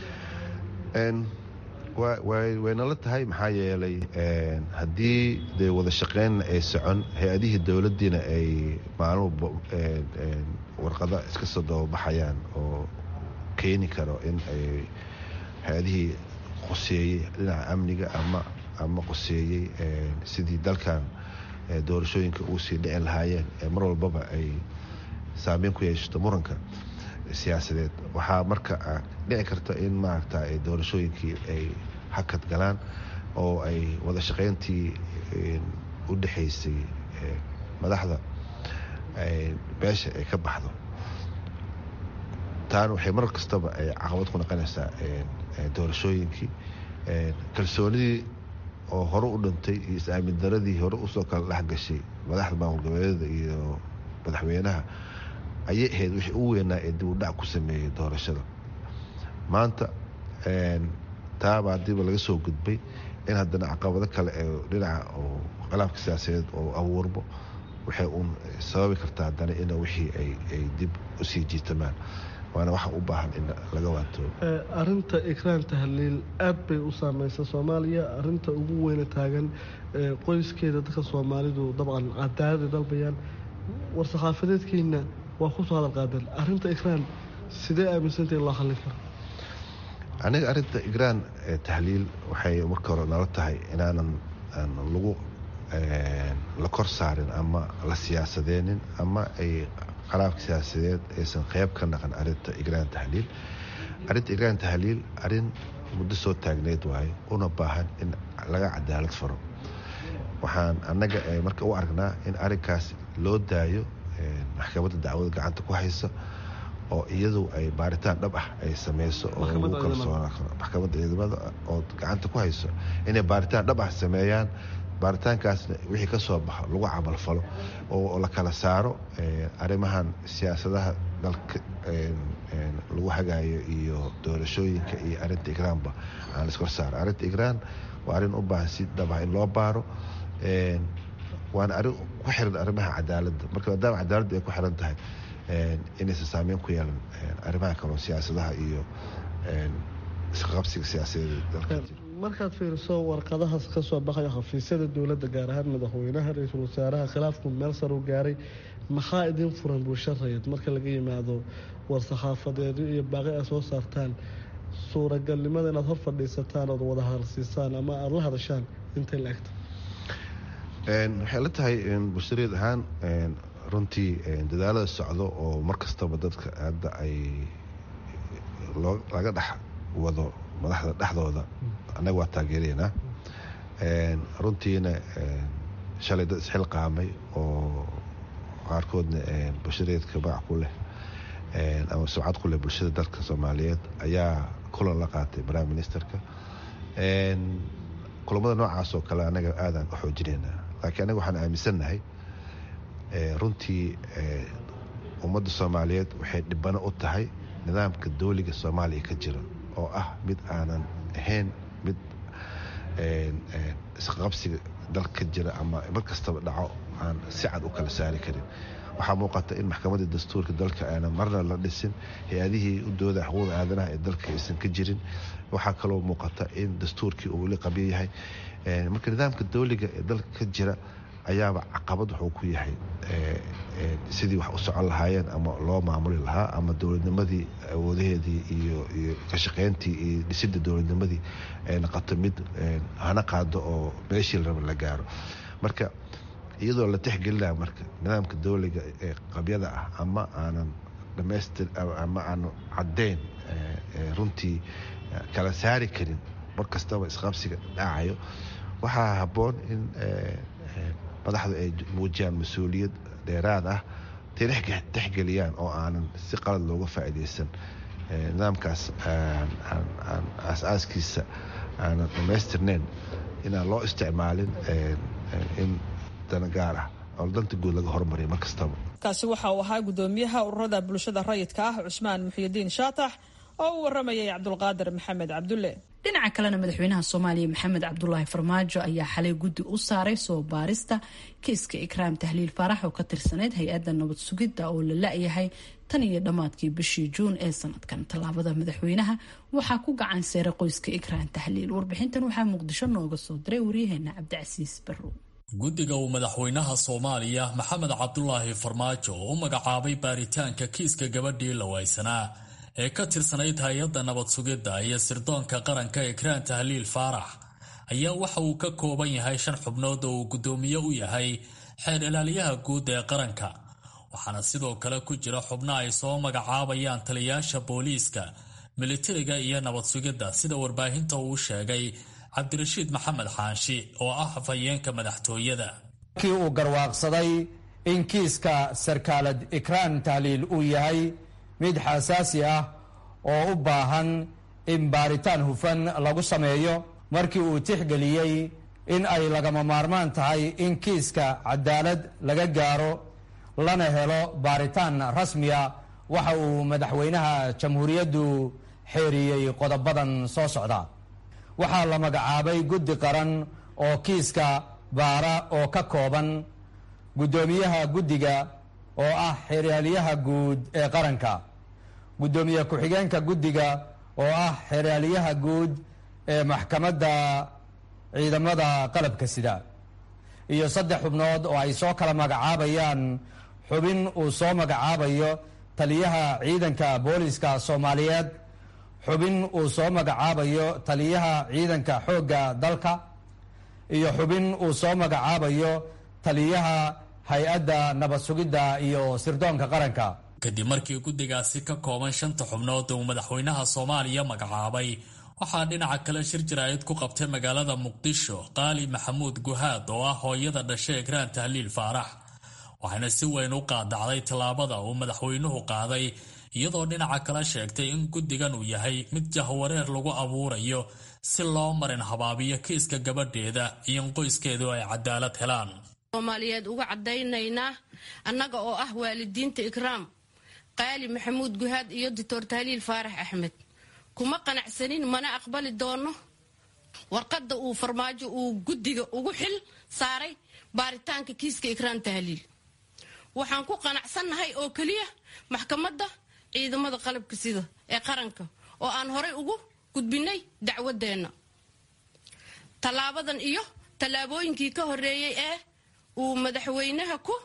waynala tahay maxaa yeelay haddii dee wada shaqeynna ay socon hay-adihii dowladdiina ay maalmuba warqada iska soo dababaxayaan oo keeni karo in ay hay-adihii qoseeyey dhinaca amniga ama ama qoseeyey sidii dalkan doorashooyinka uu sii dhici lahaayeen ee mar walbaba ay saameyn ku yeeshato muranka siyaasadeed waxaa marka dhici karta in maaragta doorashooyinkii ay hakad galaan oo ay wada shaqeyntii u dhexaysay madaxda beesha ay ka baxdo taana waxay mar kastaba ay caqabad ku noqonaysaa doorashooyinkii kalsoonidii oo hore u dhintay iyo is-aamin daradii hore usoo kala dhexgashay madaxda maamul goboleedyada iyo madaxweynaha ayay ahayd wixii u weynaa ee dib u dhac ku sameeyey doorashada maanta taaba haddiiba laga soo gudbay in haddana caqabado kale ee dhinaca oo khilaafka siyaasadeed oo abuurbo waxay uun sababi kartaa haddana in wixii ay dib usii jiitamaan waana waxa u baahan in laga waantoobo arinta ikraan tahliil aad bay u saameysa soomaaliya arinta ugu weyna taagan qoyskeeda dadka soomaalidu dabcan cadaalada dalbayaan war-saxaafadeedkiina waa kusoo hadal qaadeen arinta ikraan sidee aaminsanta in loo hallin karo aniga arinta igraan tahliil waxay marka hore nala tahay inaanan lagu la kor saarin ama la siyaasadeenin ama ay qaraabka siyaasadeed aysan qeyb ka naqan arinta igraan tahliil arinta igraan tahliil arin muddo soo taagneyd waaye una baahan in laga cadaalad faro waxaan annaga marka u aragnaa in arinkaas loo daayo maxkamadda dacwada gacanta ku haysa oo iyadu ay baaritaan dhab ah ay sameyso oo lagu kalsoonaa karo maxkamadda ciidamada oo gacanta ku hayso inay baaritaan dhab ah sameeyaan baaritaankaasna wixii ka soo baxo lagu camalfalo oo la kala saaro arrimahan siyaasadaha dalka lagu hagaayo iyo doorashooyinka iyo arinta igraanba aan laiskor saaro arrinta igraan waa arrin u baahan si dhab ah in loo baaro waana arrin ku xiran arrimaha cadaaladda marka maadaama cadaaladda ay ku xiran tahay inaysan saameyn ku yeelan arrimaha kaloo siyaasadaha iyo isqabsiga siyaasadeed dalka jira markaad fiiriso warqadahaas ka soo baxaya xafiisyada dowladda gaar ahaan madaxweynaha ra-iisul wasaaraha khilaafku meel sar u gaaray maxaa idin furan bulsho rayid marka laga yimaado war-saxaafadeedyo iyo baaqi ay soo saartaan suuragalnimada inaad hor fadhiisataan ood wada hadalsiisaan ama aada la hadashaan intay la egta waxay la tahay bulshareed ahaan runtii dadaalada socdo oo mar kastaba dadka hadda ay laga dhex wado madaxda dhexdooda annaga waa taageeraynaa runtiina shalay dad isxilqaamay oo qaarkoodna bulshareedka magac ku leh ama sumcad ku leh bulshada dalka soomaaliyeed ayaa kulan la qaatay prime ministerka kulamada noocaas oo kale annaga aadaan u xoojinaynaa laakiin annaga waxaan aaminsannahay runtii ummadda soomaaliyeed waxay dhibano u tahay nidaamka dooliga soomaaliya ka jira oo ah mid aanan ahayn mid isqabsiga dalka ka jira ama mar kastaba dhaco aan si cad u kala saari karin waxaa muuqata in maxkamadda dastuurka dalka aanan marna la dhisin hay-adihii u dooda xuquuqda aadanaha ee dalka aysan ka jirin waxaa kaloo muuqata in dastuurkii uu weli qabyo yahay marka nidaamka dooliga ee dalka ka jira ayaaba caqabad wuxuu ku yahay sidii wax u socon lahaayeen ama loo maamuli lahaa ama dowladnimadii awoodaheedii iyo iyo ka shaqeyntii iyo dhisidda dowladnimadii ay noqoto mid hana qaado oo meeshii la raba la gaaro marka iyadoo la tixgelinaya marka nidaamka dowliga ee qabyada ah ama aanan dhamaystir ama aanan caddeyn runtii kala saari karin mar kastaba isqabsiga dhacayo waxaa habboon in madaxdu ay muujiyaan mas-uuliyad dheeraad ah tixgeliyaan oo aanan si qalad looga faa'iidaysan nidaamkaas aasaaskiisa aanan dhammaystirneyn inaan loo isticmaalin in dana gaar ah oo danta guud laga hormariya mar kastaba kaasi waxa uu ahaa guddoomiyaha ururada bulshada rayidka ah cusmaan muxiyidiin shaatax oo u waramayay cabdulqaadir maxamed cabdulle dhinaca kalena madaxweynaha soomaaliya maxamed cabdulaahi farmaajo ayaa xalay guddi u saaray soo baarista kiiska ikraam tahliil faarax oo ka tirsaneyd hay-adda nabad sugidda oo la la-yahay tan iyo dhammaadkii bishii juun ee sanadkan tallaabada madaxweynaha waxaa ku gacan seeray qoyska ikraam tahliil warbixintan waxaa muqdisho nooga soo diray waryaheena cabdicasiis barrow guddiga uu madaxweynaha soomaaliya maxamed cabdulaahi farmaajo oo u magacaabay baaritaanka kiiska gabadhii la waysanaa ee ka tirsanayd hay-adda nabad sugidda iyo sirdoonka qaranka ikraan tahliil faarax ayaa waxa uu ka kooban yahay shan xubnood oo uu guddoomiye u yahay xeer ilaaliyaha guud ee qaranka waxaana sidoo kale ku jira xubno ay soo magacaabayaan taliyaasha booliiska militariga iyo nabad sugidda sida warbaahinta uu sheegay cabdirashiid maxamed xaanshi oo ah hafayeenka madaxtooyada markii uu garwaaqsaday in kiiska sarkaalad ikraan tahliil uu yahay mid xasaasi ah oo u baahan in baaritaan hufan lagu sameeyo markii uu tixgeliyey in ay lagama maarmaan tahay in kiiska cadaalad laga gaaro lana helo baaritaan rasmiya waxa uu madaxweynaha jamhuuriyaddu xeeriyey qodobadan soo socda waxaa la magacaabay guddi qaran oo kiiska baara oo ka kooban guddoomiyaha guddiga oo ah xeraalyaha guud ee qaranka guddoomiye ku-xigeenka guddiga oo ah xeraalyaha guud ee maxkamadda ciidamada qalabka sida iyo saddex xubnood oo ay soo kala magacaabayaan xubin uu soo magacaabayo taliyaha ciidanka booliska soomaaliyeed xubin uu soo magacaabayo taliyaha ciidanka xoogga dalka iyo xubin uu soo magacaabayo taliyaha hay-adda nabad sugidda iyo sirdoonka qaranka kadib markii guddigaasi ka kooban shanta xubnood uu madaxweynaha soomaaliya magacaabay waxaa dhinaca kale shir jaraa'id ku qabtay magaalada muqdisho qaali maxamuud guhaad oo ah hooyada dhashay ekraan tahliil faarax waxayna si weyn u qaadacday tallaabada uu madaxweynuhu qaaday iyadoo dhinaca kale sheegtay in guddigan uu yahay mid jahwareer lagu abuurayo si loo marin habaabiyo kiiska gabadheeda iyo in qoyskeedu ay cadaalad helaan soomaaliyeed uga caddaynaynaa annaga oo ah waalidiinta ikraam qaali maxamuud guhaad iyo doctor tahliil faarax axmed kuma qanacsanin mana aqbali doono warqadda uu farmaajo uu guddiga ugu xil saaray baaritaanka kiiska ikraan tahliil waxaan ku qanacsannahay oo keliya maxkamadda ciidamada qalabka sida ee qaranka oo aan horay ugu gudbinay dacwadeenna tallaabadan iyo tallaabooyinkii ka horreeyey ee uu madaxweynaha ku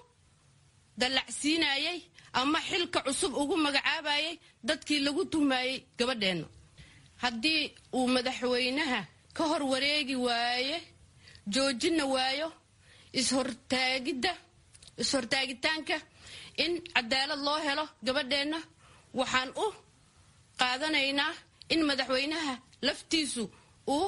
dallacsiinayay ama xilka cusub ugu magacaabayay dadkii lagu tuhmayey gabadheenna haddii uu madaxweynaha ka hor wareegi waaye joojina waayo ishortaagidda is-hortaagitaanka in cadaalad loo helo gabadheenna waxaan u qaadanaynaa in madaxweynaha laftiisu uu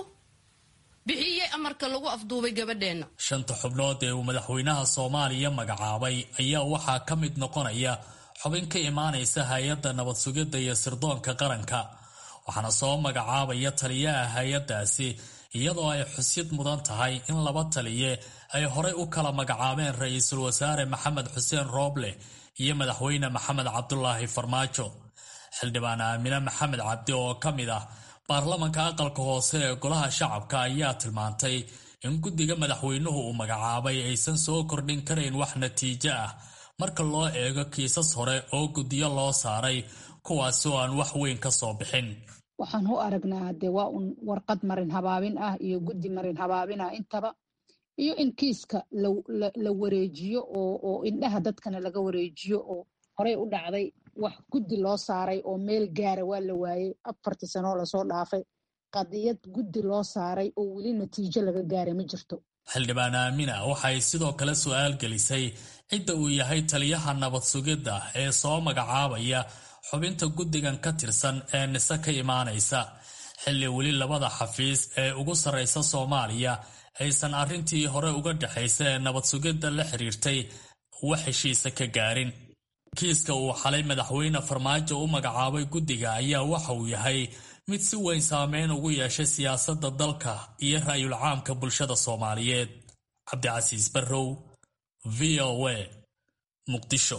bixiyey amarka lagu afduubay gabadheenna shanta xubnood ee uu madaxweynaha soomaaliya magacaabay ayaa waxaa ka mid noqonaya xubin ka imaanaysa hay-adda nabad sugidda iyo sirdoonka qaranka waxaana soo magacaabaya taliyaha hay-addaasi iyadoo ay xusid mudan tahay in laba taliye ay horay u kala magacaabeen ra-iisul wasaare maxamed xuseen rooble iyo madaxweyne maxamed cabdulaahi farmaajo xildhibaan aamine maxamed cabdi oo ka mid ah baarlamanka aqalka hoose ee golaha shacabka ayaa tilmaantay in guddiga madaxweynuhu uu magacaabay aysan soo kordhin karayn wax natiijo ah marka loo eego kiisas hore oo guddiyo loo saaray kuwaasi oo aan wax weyn ka soo bixin waxaan u aragnaa dee waa un warqad marin habaabin ah iyo guddi marin habaabin ah intaba iyo in kiiska la wareejiyo oo indhaha dadkana laga wareejiyo oo horey u dhacday wax guddi loo saaray oo meel gaara waa la waayey afartii sanoo lasoo dhaafay qadiyad guddi loo saaray oo weli natiijo laga gaaray ma jirto xildhibaan aamina waxay sidoo kale su-aal gelisay cidda uu yahay taliyaha nabad sugidda ee soo magacaabaya xubinta guddigan ka tirsan ee nise ka imaanaysa xilli weli labada xafiis ee ugu sarraysa soomaaliya aysan arrintii hore uga dhexaysa ee nabad sugidda la xiriirtay wax heshiisa ka gaarin kiiska uu xalay madaxweyne farmaajo u magacaabay guddiga ayaa waxa uu yahay mid si weyn saameyn ugu yeeshay siyaasadda dalka iyo ra'yul caamka bulshada soomaaliyeed cabdicasiis barrow v o a muqdisho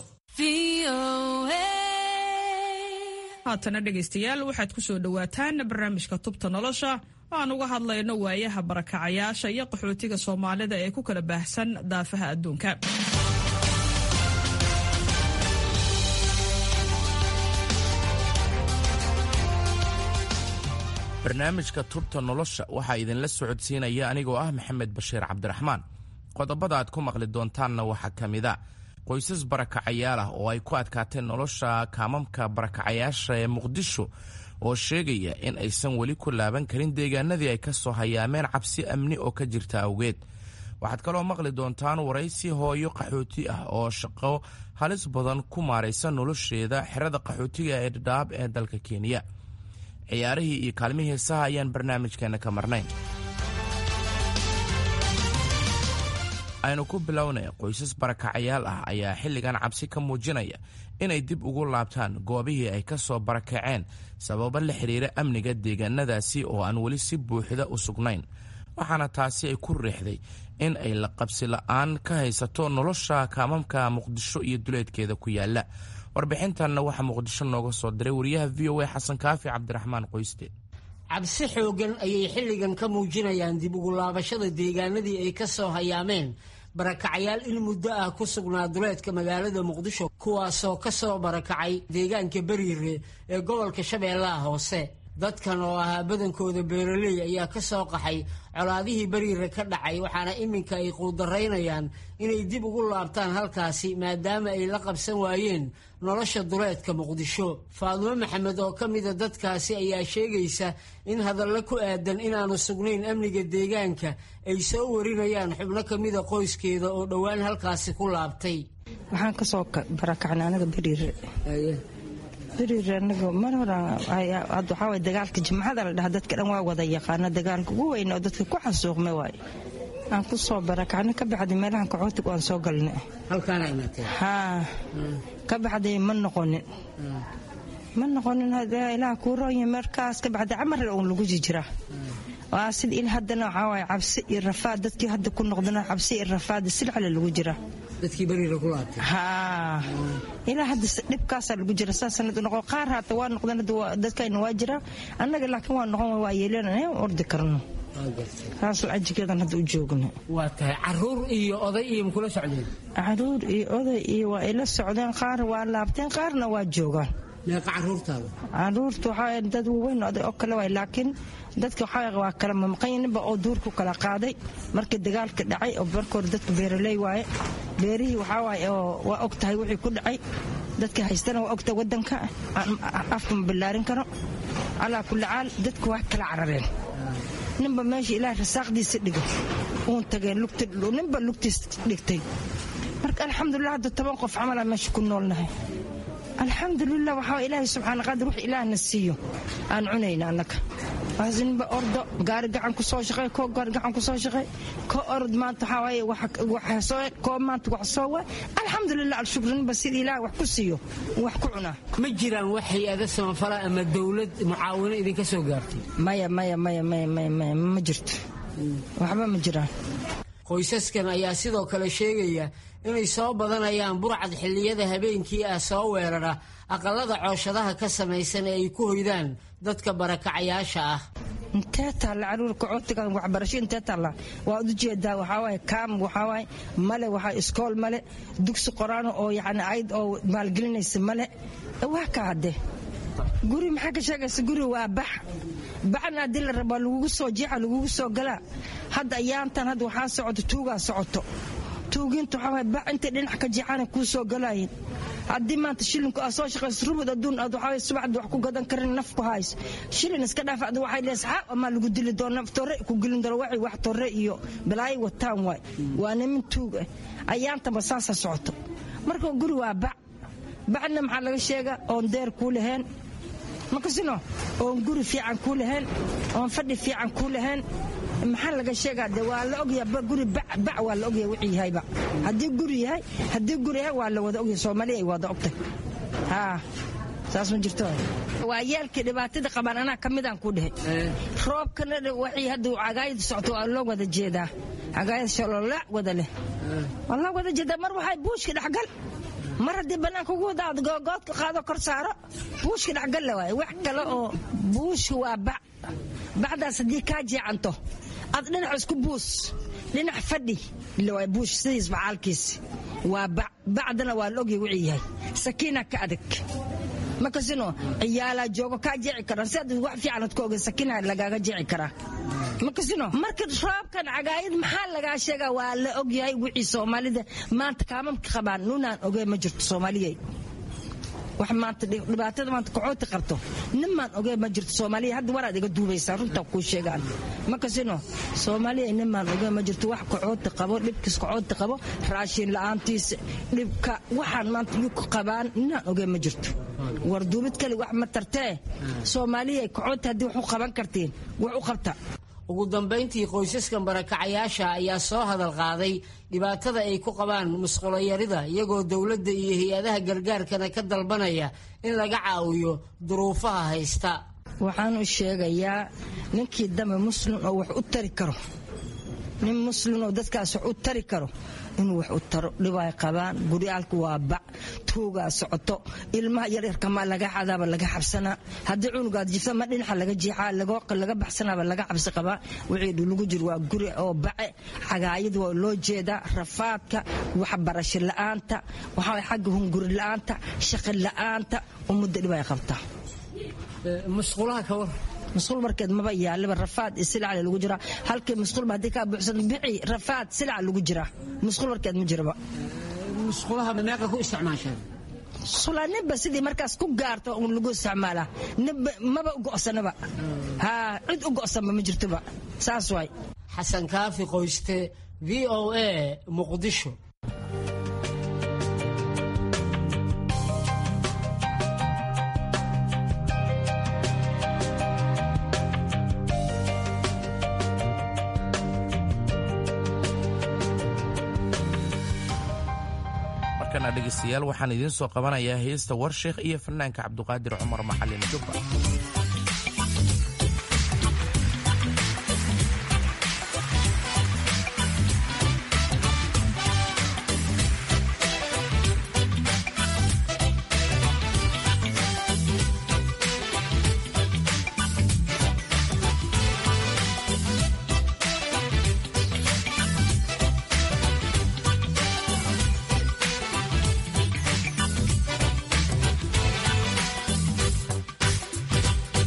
haatana dhegaystayaal waxaad ku soo dhowaataan barnaamijka tubta nolosha oo aan uga hadlayno waayaha barakacayaasha iyo qaxootiga soomaalida ee ku kala baahsan daafaha adduunka barnaamijka tubta nolosha waxaa idinla socodsiinaya anigoo ah maxamed bashiir cabdiraxmaan qodobada aad ku maqli doontaanna waxaa ka mid a qoysas barakacayaal ah oo ay ku adkaatay nolosha kaamamka barakacayaasha ee muqdisho oo sheegaya in aysan weli ku laaban karin deegaanadii ay ka soo hayaameen cabsi amni oo ka jirta awgeed waxaad kaloo maqli doontaan waraysi hooyo qaxooti ah oo shaqo halis badan ku maaraysa nolosheeda xerada qaxootiga ee dhadhaab ee dalka kenya ciyaarihii iyo kaalmihii heesaha ayaan barnaamijkeenna ka marnayn aynu ku bilownay qoysas barakacayaal ah ayaa xilligan cabsi ka muujinaya inay dib ugu laabtaan goobihii ay ka soo barakaceen sababo la xidhiira amniga deegaanadaasi oo aan weli si buuxda u sugnayn waxaana taasi ay ku riixday in ay la qabsi la'aan ka haysato nolosha kaamamka muqdisho iyo duleedkeeda ku yaala warbixintanna waxaa muqdisho nooga soo diray wariyaha v o a xasan kaafi cabdiraxmaan qoyste cabsi xoogan ayay xilligan ka muujinayaan dib ugu laabashada deegaanadii ay ka soo hayaameen barakacayaal in muddo ah ku sugnaa duleedka magaalada muqdisho kuwaasoo ka soo barakacay deegaanka beriire ee gobolka shabeellaha hoose dadkan oo ahaa badankooda beeraley ayaa ka soo qaxay colaadihii beriire ka dhacay waxaana iminka ay quudaraynayaan inay dib ugu laabtaan halkaasi maadaama ay la qabsan waayeen nolosha duleedka muqdisho faadumo maxamed oo ka mida dadkaasi ayaa sheegaysa in hadallo ku aadan inaanu sugnayn amniga deegaanka ay soo warinayaan xubno ka mida qoyskeeda oo dhowaan halkaasi ku laabtay waxaan kasoo barakacnay anaga beriire beriire anaga mar hore waxaa waye dagaalka jimcada la dhaha dadka dhan waa wada yaqaana dagaalka ugu weyn oo dadka ku xasuuqma waaye aan ku soo barakacnay ka baxday meelahan kaxootig aan soo galnay haa ka baxday ma noqonin ma noqonin ilaah kuu roonya markaas ka baxday camarle uun lagu jijiraa waa sida il haddana waxaa waaye cabsi iyo rafaad dadkii hadda ku noqdana cabsi iyo rafaad silcale lagu jiraa dadkii beriira ku laabtay haa ilaa hadda dhibkaasaa lagu jira saa sanad noqo qaar haata waa noqdeen dadkayna waa jiraa annaga laakiin waa noqon waa yeelanaya ordi karno saas ajigeedan hadda u joogna waa tahay caruur iyo oday iyo makula socdeen caruur iyo oday iyo waa ila socdeen qaar waa laabteen qaarna waa joogaan meeqa caruurtaada caruurta waxaa dad waaweyn oday oo kale waay laakiin dadka waxaa waa kala mamaqanyaninba oo duurku kala qaaday markii dagaalka dhacay oo marka hore dadka beeraley waaye beerihii waxaa waaye oo waa og tahay wixii ku dhacay dadka haystana waa ogtahay wadanka afka ma ballaarin karo calaa kulli caal dadka waa kala carareen ninba meesha ilaah rasaaqdiisa dhigay uun tageen ninba lugtiis dhigtay marka alxamdulilah hadda toban qof camalaa meesha ku noolnahay alxamdulilah waxaa ilaahay subxaana qaadir wax ilaahna siiyo aan cunayna annaga waasinba ordo gaari gacan ku soo shaqey koo gaari gacan ku soo shaqey koo orod maanta waxaa waaye waxsoo koo maanta wax soo waay alxamdulilah alshukrinba sida ilaah wax ku siiyo wax ku cunaa ma jiraan wax hay-ada samafala ama dowlad mucaawino idinka soo gaartay maya maya maya maya maya maya ma jirto waxba ma jiraan qoysaskan ayaa sidoo kale sheegaya inay soo badanayaan burcad xilliyada habeenkii ah soo weerara aqalada cooshadaha ka samaysan ee ay ku hoydaan dadka barakacayaasha ah intee taalla caruurka cootiga waxbarasho intee taalla waad u jeedaa waxaa waaye kaam waxaa waaye male waxaa iskool male dugsi qoraano oo yacni ayd oo maalgelinaysa male waa ka hadde guri maxaa ka sheegaysa guri waa bax baxna haddii la rabaa lagugu soo jeexa lagugu soo galaa hadda ayaantan hadda waxaa socoto tuugaa socoto tuugiinta waxaa waay bax intay dhinac ka jeexaana kuu soo galaayeen haddii maanta shilinku aad soo shaqayso rubud adduun aad waxaa subaxdii wax ku gadan karin naf ku hayso shilin iska dhaaf ada waxay leedahay saxaab amaa lagu dili doona torre ku gelin doona waxay wax torre iyo balaayo wataan waay waa nimin tuug ah ayaantaba saasa socoto marka guri waa bac bacna maxaa laga sheega oon deer kuu lahayn makasino oon guri fiican kuu lahayn oon fadhi fiican kuu lahayn maxaa laga sheegaa de waa la ogyaha guri bac waa la ogyaha wixii yahayba haddii guri yahay haddii guri yahay waa la wada ogyahay soomaaliya ay wada ogtay haa saas ma jirto waa yeelkii dhibaatada qabaan anaa ka midaan ku dhehe roobkana waxay hadda cagaayada socto waa loo wada jeedaa cagaayada shaloola wada leh waa loo wada jeedaa mar waxay buushka dhexgal mar haddii bannaanka ugu wadaad googoodka qaado kor saaro buushka dhexgal la waaye wax kale oo buushka waa bac bacdaas haddii kaa jeecanto aad dhinac isku buus dhinac fadhi ilaa buush sidiis bacaalkiis waa bac bacdana waa la ogyahay wixii yahay sakiina ka adag makasino ciyaalaa joogo kaa jeeci karaan si aad wax fiican ad ka ogay sakiina lagaaga jeeci karaa makasino marka roobkan cagaayad maxaa lagaa sheegaa waa la ogyahay wixii soomaalida maanta kaamamka qabaan nunaan ogey ma jirto soomaaliyay wax maanta dhibaatada maanta kacooti qabto ninmaan ogey ma jirto soomaaliya hadda waraad iga duubaysaa runtaa kuu sheegaan makasino soomaaliya ninmaan ogey ma jirto wax kacooti qabo dhibkiis kacooti qabo raashin la-aantiisa dhibka waxaan maanta yuk qabaan ninaan ogey ma jirto war duubid kale wax ma tartee soomaaliya kacooti haddii wax u qaban kartiin wax u qabta ugu dambayntii qoysaskan barakacayaasha ayaa soo hadal qaaday dhibaatada ay ku qabaan musqulayarida iyagoo dowladda iyo hay-adaha gargaarkana ka dalbanaya in laga caawiyo duruufaha haysta waxaan u sheegayaa ninkii dambe muslim oo wax u tari karo nin muslim oo dadkaas wax u tari karo inuu wax u taro dhibay qabaan guryaalku waa bac tuugaa socoto ilmaha yaryarka ma laga xadaaba laga xabsanaa haddii cunugaad jifta ma dhinaca laga jeexaa laga baxsanaaba laga cabsi qabaa wixii lagu jiro waa guri oo bace xagaayada waa loo jeedaa rafaadka waxbarasho la'aanta waxaa xagga hunguri la'aanta shaqi la'aanta ummadda dhib ay qabtaa musqulaha ka war musqul markeed maba yaaliba rafaad iyo silacale lagu jiraa halkii musqulba haddii kaa buuxsan bici rafaad silaca lagu jiraa musqul markeed ma jiraba musqulaha meeqa ku isticmaashaan musqula ninba sidii markaas ku gaarto un lagu isticmaalaa ninba maba u go'sanaba haa cid u go'sanba ma jirtoba saas waay xasan kaafi qoyste v o a muqdisho markana dhegaystayaal waxaan idiin soo qabanayaa heesta warsheekh iyo fanaanka cabduqaadir cumar maxalin jubba Thank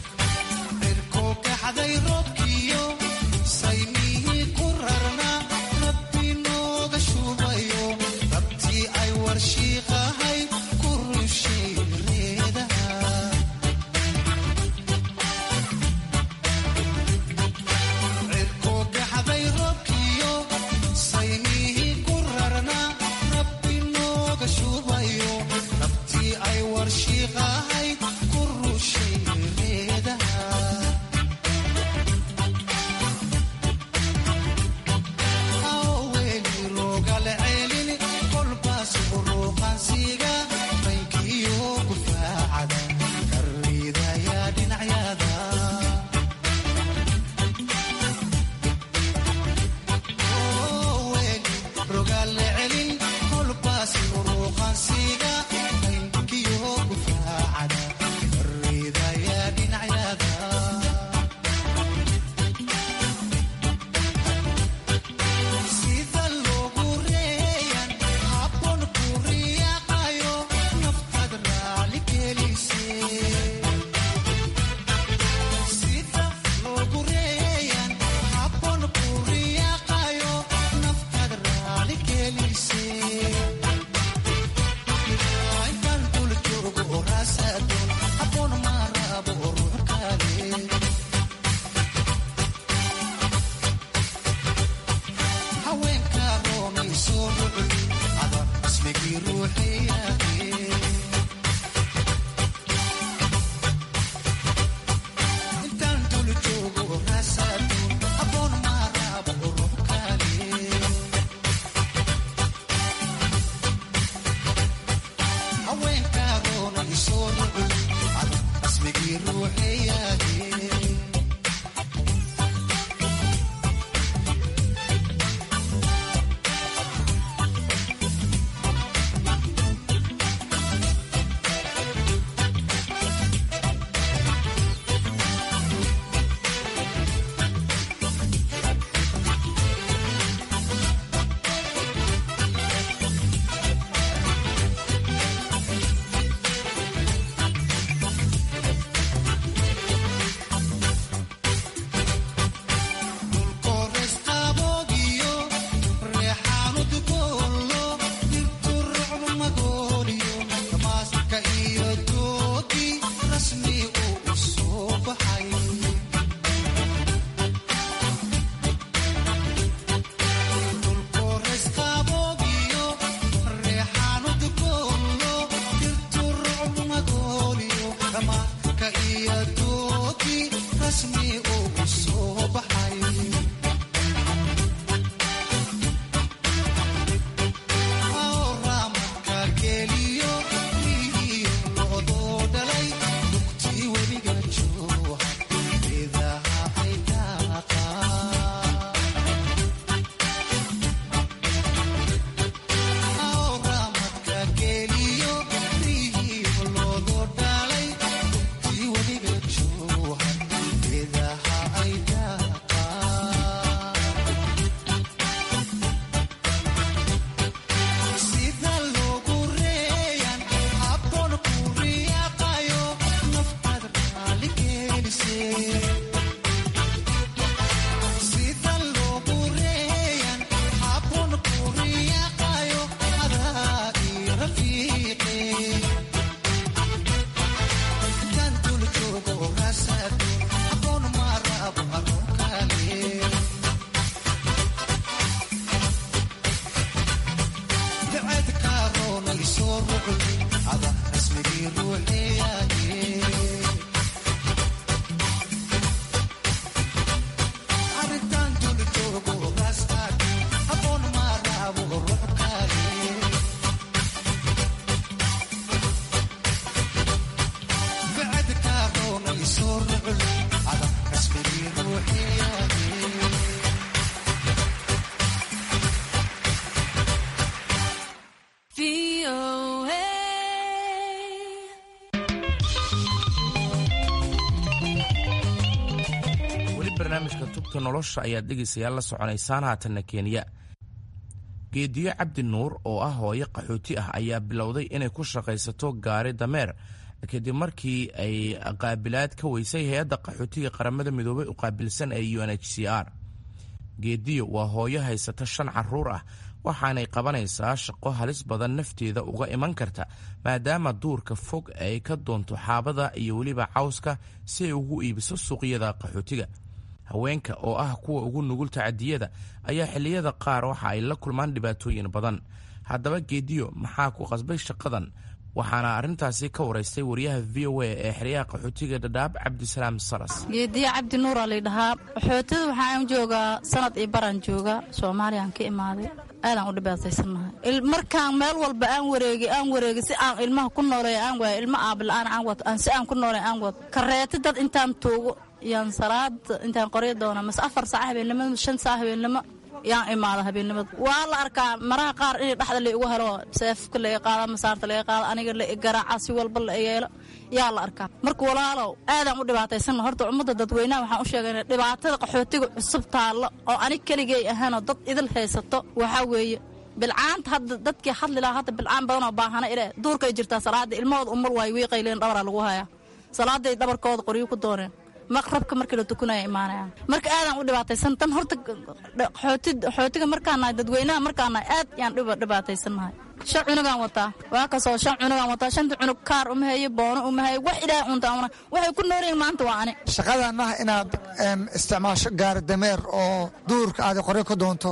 tubta nolosha ayaad dhegaysayaal la soconaysaan haatanna kenya geediyo cabdi nuur oo ah hooyo qaxooti ah ayaa bilowday inay ku shaqaysato gaari dameer kadib markii ay qaabilaad ka weysay hay-adda qaxootiga qaramada midoobay u qaabilsan ee u n h c r geediyo waa hooyo haysata shan caruur ah waxaanay qabanaysaa shaqo halis badan nafteeda uga iman karta maadaama duurka fog ay ka doonto xaabada iyo weliba cawska si ay ugu iibiso suuqyada qaxootiga haweenka oo ah kuwa ugu nugul tacadiyada ayaa xilliyada qaar waxa ay la kulmaan dhibaatooyin badan haddaba geediyo maxaa ku qasbay shaqadan waxaana arrintaasi ka waraystay wariyaha v o a ee xeryaha qaxootiga dhadhaab cabdisalaam salas geediya cabdi nuura laydhahaa qaxootada waxaan joogaa sanad iyo baraan jooga soomaaliyaan ka imaaday aadaan u dhibaataysannahay markaan meel walba aan wareegi aan wareegi si aan ilmaha ku nooleey aan waayo ilmo aabila'aan aan wad aan si aan ku nooleey aan wad kareeti dad intaan tuugo yaan salaada intaan qoryo doona mase afar saac habeennimo shan saac habeennimo yaan imaada habeennimada waa la arkaa maraha qaar inay dhexda la igu helo seefka la qaada masaarta laga qaada aniga la garaaca si walba la yeelo yaa la arkaa marka walaalow aadaan u dhibaataysanna horta ummadda dadweynaha waxaan u sheegayna dhibaatada qaxootiga cusub taallo oo anig keligay ahaanoo dad idil haysato waxaa weeye bilcaanta hadda dadkii hadli lahaa hadda bilcaan badanoo baahana ile duurkay jirtaa salaada ilmahooda umul waayo wiiqayleen dhabaraa lagu hayaa salaaday dhabarkooda qoryo ku dooneen maqrabka markii la tukanaya imaanayaan marka aadaan u dhibaataysan tan horta xootiga markaanahay dadweynaha markaanahay aad yaan dhibaataysannahay shan cunugaan wataa waa kasoo shan cunugaan wataa shanta cunug kaar uma hayo boono uma hayo wax ilaahay untaamana waxay ku noolyihin maanta waa ani shaqadan ah inaad isticmaasho gaari dameer oo duurka aad qoryo ka doonto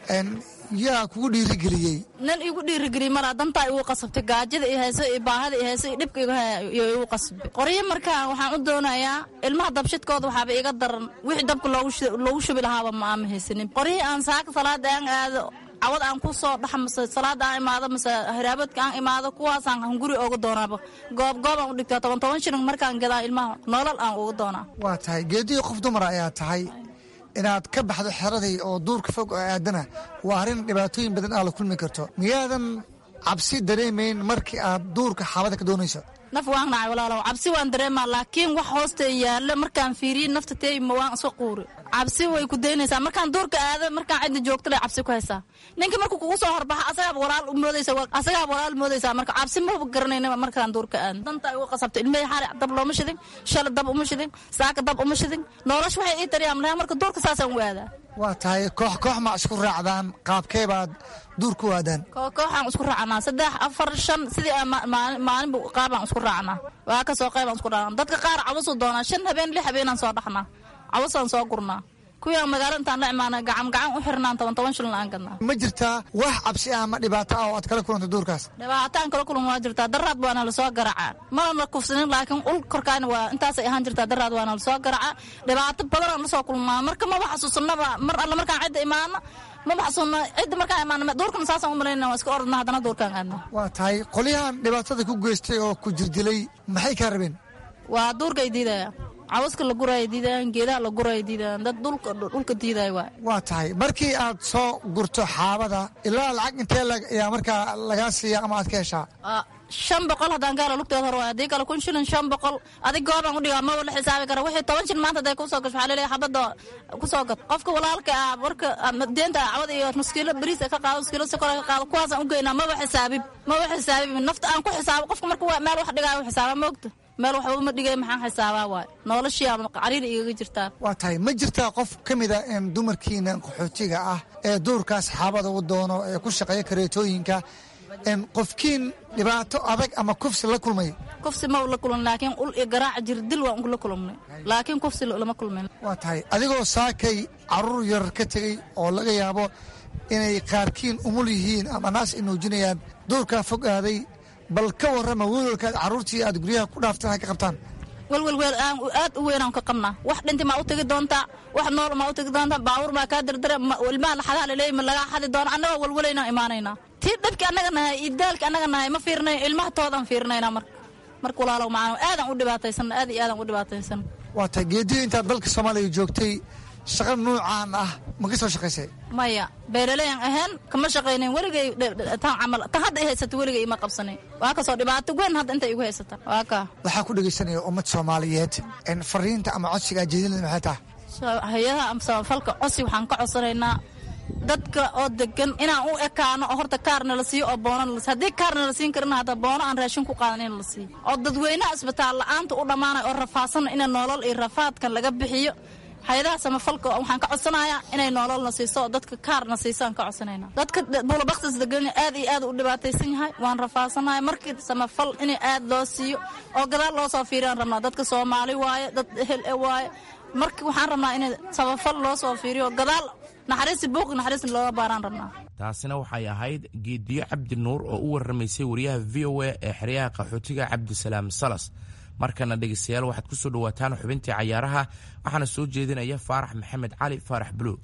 yaa kugu dhiirigeliyey nin igu dhiirigeliyey malaa dantaa igu qasabtay gaajada i hayso iyo baahada i hayso iyo dhibka iyo igu qasbay qoryo markaa waxaan u doonayaa ilmaha dabshidkooda waxaaba iga daran wixii dabka loogu shubi lahaaba ma aama haysanin qoryihii aan saaka salaada aan aado cawad aan ku soo dhax mase salaada aan imaado mase hiraabadka aan imaado kuwaasaan hunguri ooga doonaaba goob goob aan u dhigtaa toban toban shilin markaan gadaa ilmaha nolol aan uga doonaa waa tahay geedihii qof dumara ayaa tahay inaad ka baxdo xeradii oo duurka fog oo aadana waa arrin dhibaatooyin badan aa la kulmi karto miyaadan cabsi dareemayn markii aad duurka xaabada ka doonayso naf waan nacay walaalow cabsi waan dareemaa laakiin wax hoosta yaalla markaan fiiriye nafta teeyma waan iska quuri cabsi way ku daynaysaa markaan duurka aado markaan cidda joogto lay cabsi ku haysaa ninka markuu kugu soo horbaxa asagaaba walaal moodaysa asagaaba walaal moodaysaa marka cabsi maba garanayna markaan duurka aado danta igu qasabta ilmahii xaali dab looma shidin shala dab uma shidin saaka dab uma shidin nolosha waxay ii dariyaan lahaa marka duurka saasaan u aadaa waa tahay koox koox ma isku raacdaan qaabkee baad duur ku aadaan kooxaan isku raacnaa saddex afar shan sidii maalinba qaabaan isku raacnaa waa kasoo qaybaan isku raacnaa dadka qaar cabasuu doonaa shan habeen lix habeenaan soo dhaxnaa cabasaan soo gurnaa kuwii aan magaalo intaan la imaana gacan gacan u xirnaan toban toban shilin aan gadnaa ma jirtaa wax cabsi ah ama dhibaato ah oo aad kala kulanta duurkaas dhibaato aan kala kulan waa jirtaa daraad waana lasoo garacaa mana la kufsanin laakiin ul korkaana waa intaasay ahaan jirtaa daraad waana lasoo garacaa dhibaato badanaan lasoo kulmaa marka maba xasuusanaba mar alle markaan cidda imaano maba xasuusna cidda markaan imaano duurkana saasaan u malayna waa iska ordna haddana duurkaan aadna waa tahay qolyahan dhibaatada ku geystay oo ku jirdilay maxay kaa rabeen waa duurkay diidaya cawaska la guraya diidayaan geedaha la guraya diidayaan dad dhulka diidaya waay waa tahay markii aad soo gurto xaabada ilaa lacag intee ayaa markaa lagaa siiya ama aad ka heshaa shan boqol haddaan gaala lugteed hor waay haddii kale kun shilin shan boqol adig goobaan u dhigaa maba la xisaabi kara wixii toban shil maanta haday kusoo gasho waxaa leleeyahay xabadda kusoo gad qofka walaalka ah marka deenta cawad iyo nuskiilo bariis ka qaado nuskiilo sokor ka qaado kuwaasaan u geynaa maba xisaabib maba xisaabib nafta aan ku xisaabo qofka marka meel wax dhigaayo xisaaba moogta meel waxba uma dhigay maxaan xisaabaa waay noloshii ama cariiri igaga jirtaa waa tahay ma jirtaa qof ka mida dumarkiina qaxootiga ah ee duurkaas xaabada u doono ee ku shaqeeya kareetooyinka qofkiin dhibaato adag ama kufsi la kulmay kufsi ma la kulmin laakiin ul iyo garaaca jir dil waan la kulmnay laakiin kufsi lama kulmin waa tahay adigoo saakay caruur yar ka tegey oo laga yaabo inay qaarkiin umul yihiin ama naas ay nuujinayaan duurkaa fog aaday bal ka warrama welwalkaad carruurtii aad guryaha ku dhaaftaan ay ka qabtaan welwelweel aan aad u weynaan ka qabnaa wax dhinti maa u tegi doontaa wax nool maa u tegi doontaa baabuur maa kaa dardare ilmaha laxadaha laleeyi ma lagaa xadi doona annagoo welwelaynaan imaanaynaa tii dhabki annaga nahay iyo daalki annaga nahay ma fiirnayn ilmaha toodaan fiirnaynaa marka marka walaalow macaan aadaan u dhibaataysan aad iyo aadaan u dhibaataysan waa tahay geediyo intaad dalka soomaaliya joogtay shaqa nuucaan ah ma ka soo shaqaysay maya beeraleyan ahayn kama shaqaynayn weligay tan camal tan hadda i haysata weligay ima qabsanayn waa kasoo dhibaato weyn hadda inta igu haysata waa kaa waxaa ku dhegaysanaya ummad soomaaliyeed fariinta ama codsiga aad jeedinada maxay tahay hay-adaha ama samafalka cosi waxaan ka codsanaynaa dadka oo degan inaan u ekaano oo horta kaarna la siiyo oo boona la siiyo haddii kaarna la siin karina hadda boono aan raashin ku qaadan in la siiyo oo dadweynaha isbitaal la'aanta u dhammaanaya oo rafaadsan ina nolol iyo rafaadkan laga bixiyo hay-adaha samafalka waxaan ka codsanayaa inay nololna siiso oo dadka kaarna siiso aan ka codsanayna dadka buulabaktis degan aad iyo aad u dhibaataysan yahay waan rafaadsanahay markii samafal in aad loo siiyo oo gadaal loo soo fiiriyaan rabnaa dadka soomaali waaye dad ehel e waaye marka waxaan rabnaa in samafal loo soo fiiriyo gadaal naxariisi buuqi naxariisna looga baaraan rabnaa taasina waxay ahayd geediyo cabdi nuur oo u warramaysay wariyaha v o a ee xeryaha qaxootiga cabdisalaam salas markana dhegaystayaal waxaad ku soo dhowaataan xubintii cayaaraha waxaana soo jeedinaya faarax maxamed cali faarax buluug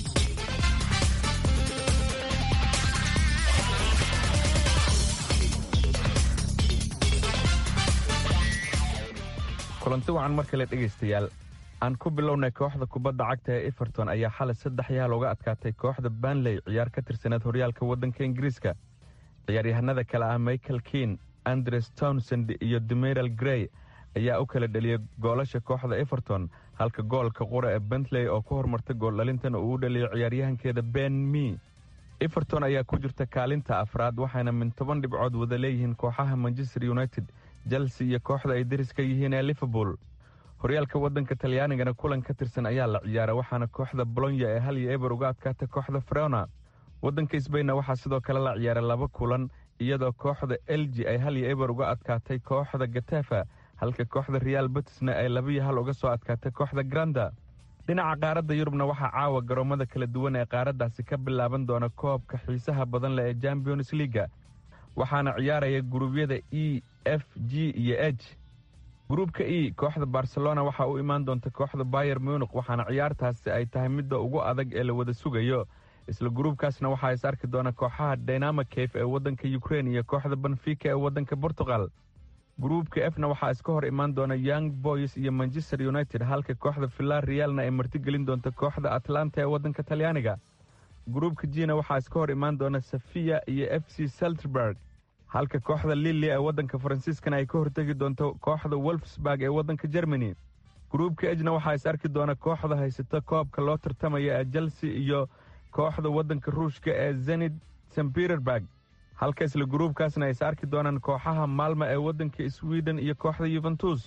kulanti wacan mar kale dhegaystayaal aan ku bilownay kooxda kubadda cagta ee everton ayaa xalay saddex yaal uga adkaatay kooxda banley ciyaar ka tirsaneed horyaalka waddanka ingiriiska ciyaaryahanada kale ah michael keen andres townsend iyo demeral grey ayaa u kala dheliyay goolasha kooxda everton halka goolka qura ee bentley oo ku hormartay gooldhalintan uu u dhaliyay ciyaaryahankeeda ben me everton ayaa ku jirta kaalinta afraad waxayna min toban dhibcood wada leeyihiin kooxaha manchester united chelsea iyo kooxda ay deriska yihiin ee liverpool horyaalka waddanka talyaanigana kulan ka tirsan ayaa la ciyaara waxaana kooxda bolonya ee hal iyo eber uga adkaatay kooxda freona waddanka sbainna waxaa sidoo kale la ciyaaray laba kulan iyadoo kooxda elji ay hal iyo eber uga adkaatay kooxda gatafa halka kooxda real betisna ay laba iyo hal uga soo adkaatay kooxda granda dhinaca qaaradda yurubna waxaa caawa garoommada kala duwan ee qaaraddaasi ka bilaaban doona koobka xiisaha badan leh ee champions liaga waxaana ciyaaraya guruubyada e f g iyo h gruubka e kooxda barcelona waxaa u imaan doonta kooxda bayer munik waxaana ciyaartaasi ay tahay midda ugu adag ee la wada sugayo isla gruubkaasna waxaa is arki doona kooxaha dynama cafe ee waddanka ukrein iyo kooxda benfica ee waddanka portugal gruubka efna waxaa iska hor imaan doona young boys iyo manchester united halka kooxda villar realna ay martigelin doonta kooxda atlanta ee waddanka talyaaniga gruubka jina waxaa iska hor imaan doona safiya iyo f c selterberg halka kooxda lili ee waddanka faransiiskana ay ka hortegi doonto kooxda wolfsburg ee waddanka germany gruubka ejna waxaa is arki doona kooxda haysata koobka loo tartamaya ee chelsea iyo kooxda waddanka ruushka ee zenid st peterburg halka isla gruubkaasna ay is arki doonaan kooxaha maalma ee waddanka sweden iyo kooxda yuventus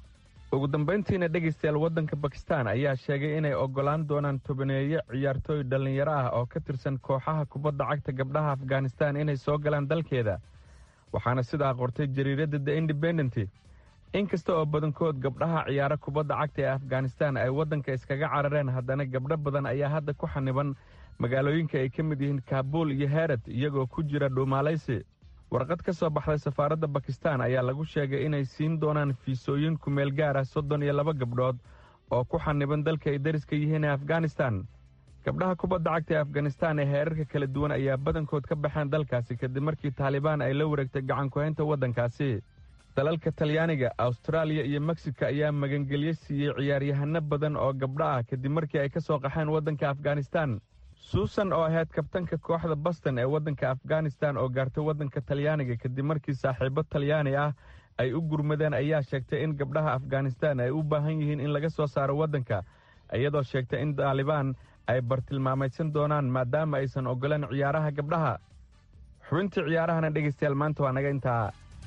ugu dambayntiina dhegaystayaal waddanka bakistan ayaa sheegay inay oggolaan doonaan tobaneeyo ciyaartooy dhallinyaro ah oo ka tirsan kooxaha kubadda cagta gabdhaha afghanistan inay soo galaan dalkeeda waxaana sidaa qortay jariiradda the independent inkasta oo badankood gabdhaha ciyaaro kubadda cagta ee afghanistan ay waddanka iskaga carareen haddana gabdho badan ayaa hadda ku xaniban magaalooyinka ay ka mid yihiin kaabuul iyo herat iyagoo ku jira dhuumaalaysi warqad ka soo baxday safaaradda bakistan ayaa lagu sheegay inay siin doonaan fiisooyin kumeel gaar ah soddon iyo laba gabdhood oo ku xaniban dalka ay dariska yihiin ee afghanistan gabdhaha kubadda cagta ee afghanistan ee heerarka kala duwan ayaa badankood ka baxeen dalkaasi kadib markii taalibaan ay la wareegtay gacankuhaynta waddankaasi dalalka talyaaniga awstaraaliya iyo meksika ayaa magangelyo siiyey ciyaaryahano badan oo gabdho ah kadib markii ay ka soo qaxeen waddanka afghanistan suusan oo ahayd kabtanka kooxda boston ee waddanka afghanistan oo gaartay waddanka talyaaniga kadib markii saaxiibo talyaani ah ay u gurmadeen ayaa sheegtay in gabdhaha afghanistan ay u baahan yihiin in laga soo saaro waddanka iyadoo sheegtay in taalibaan ay bartilmaamaysan doonaan maadaama aysan oggoleen ciyaaraha gabdhaha xubintii ciyaarahana dhegaystayaal maanta waa naga intaa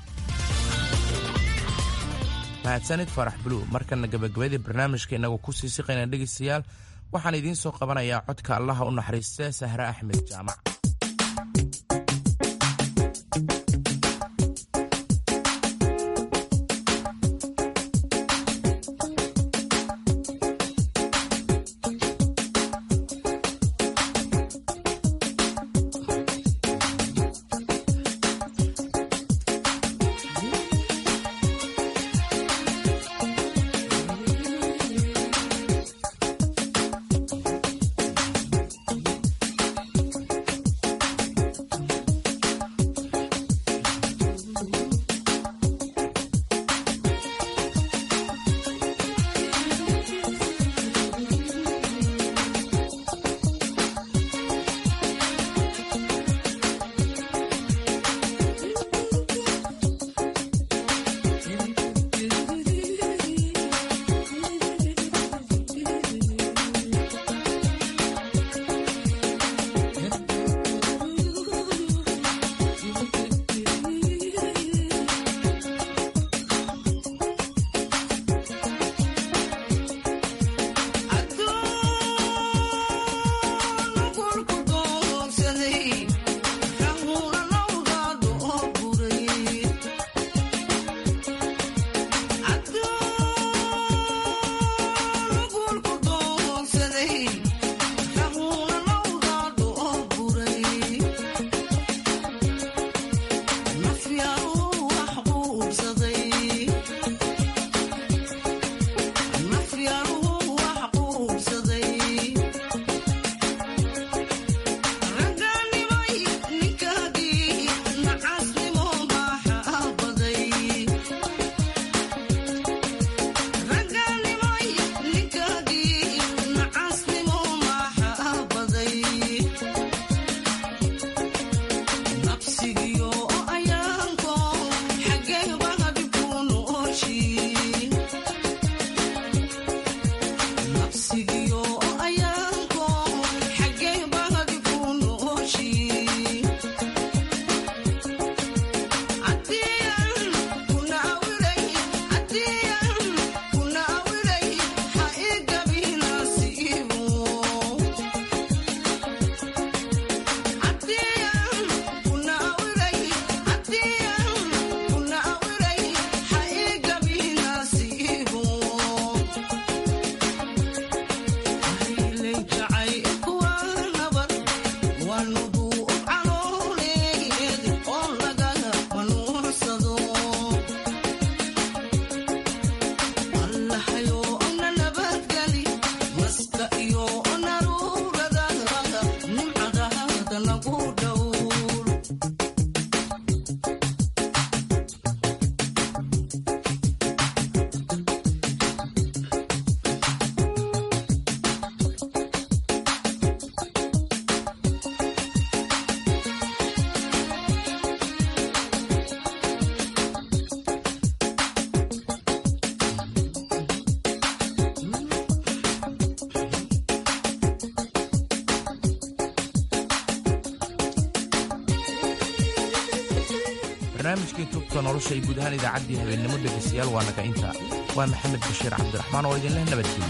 mahadsanid farax buluug markana gabagabadii barnaamijka inagoo ku sii siqayna dhegaystayaal waxaan idiin soo qabanayaa codka allaha u naxariista sahre axmed jaamac barnaamijkii tubta nolosha iyo guud ahaan idaacaddii habeennimo dhegaystayaal waa naga inta waa maxamed bashiir cabdiraxmaan oo idinleh nabadgelyo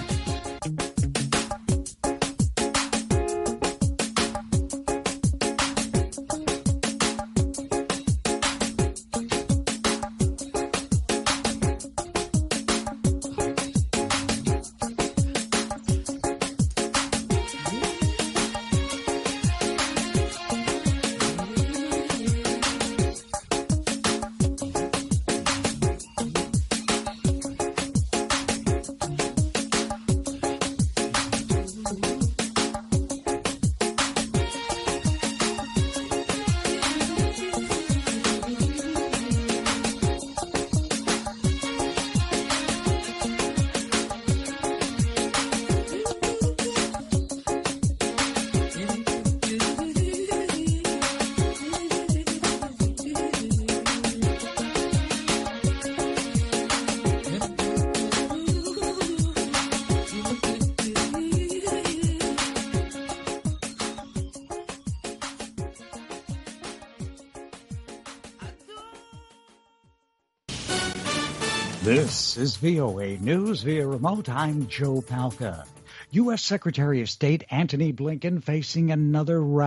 This is VOA News via remote. I'm Joe Palca. U.S. Secretary of State Antony Blinken facing another round.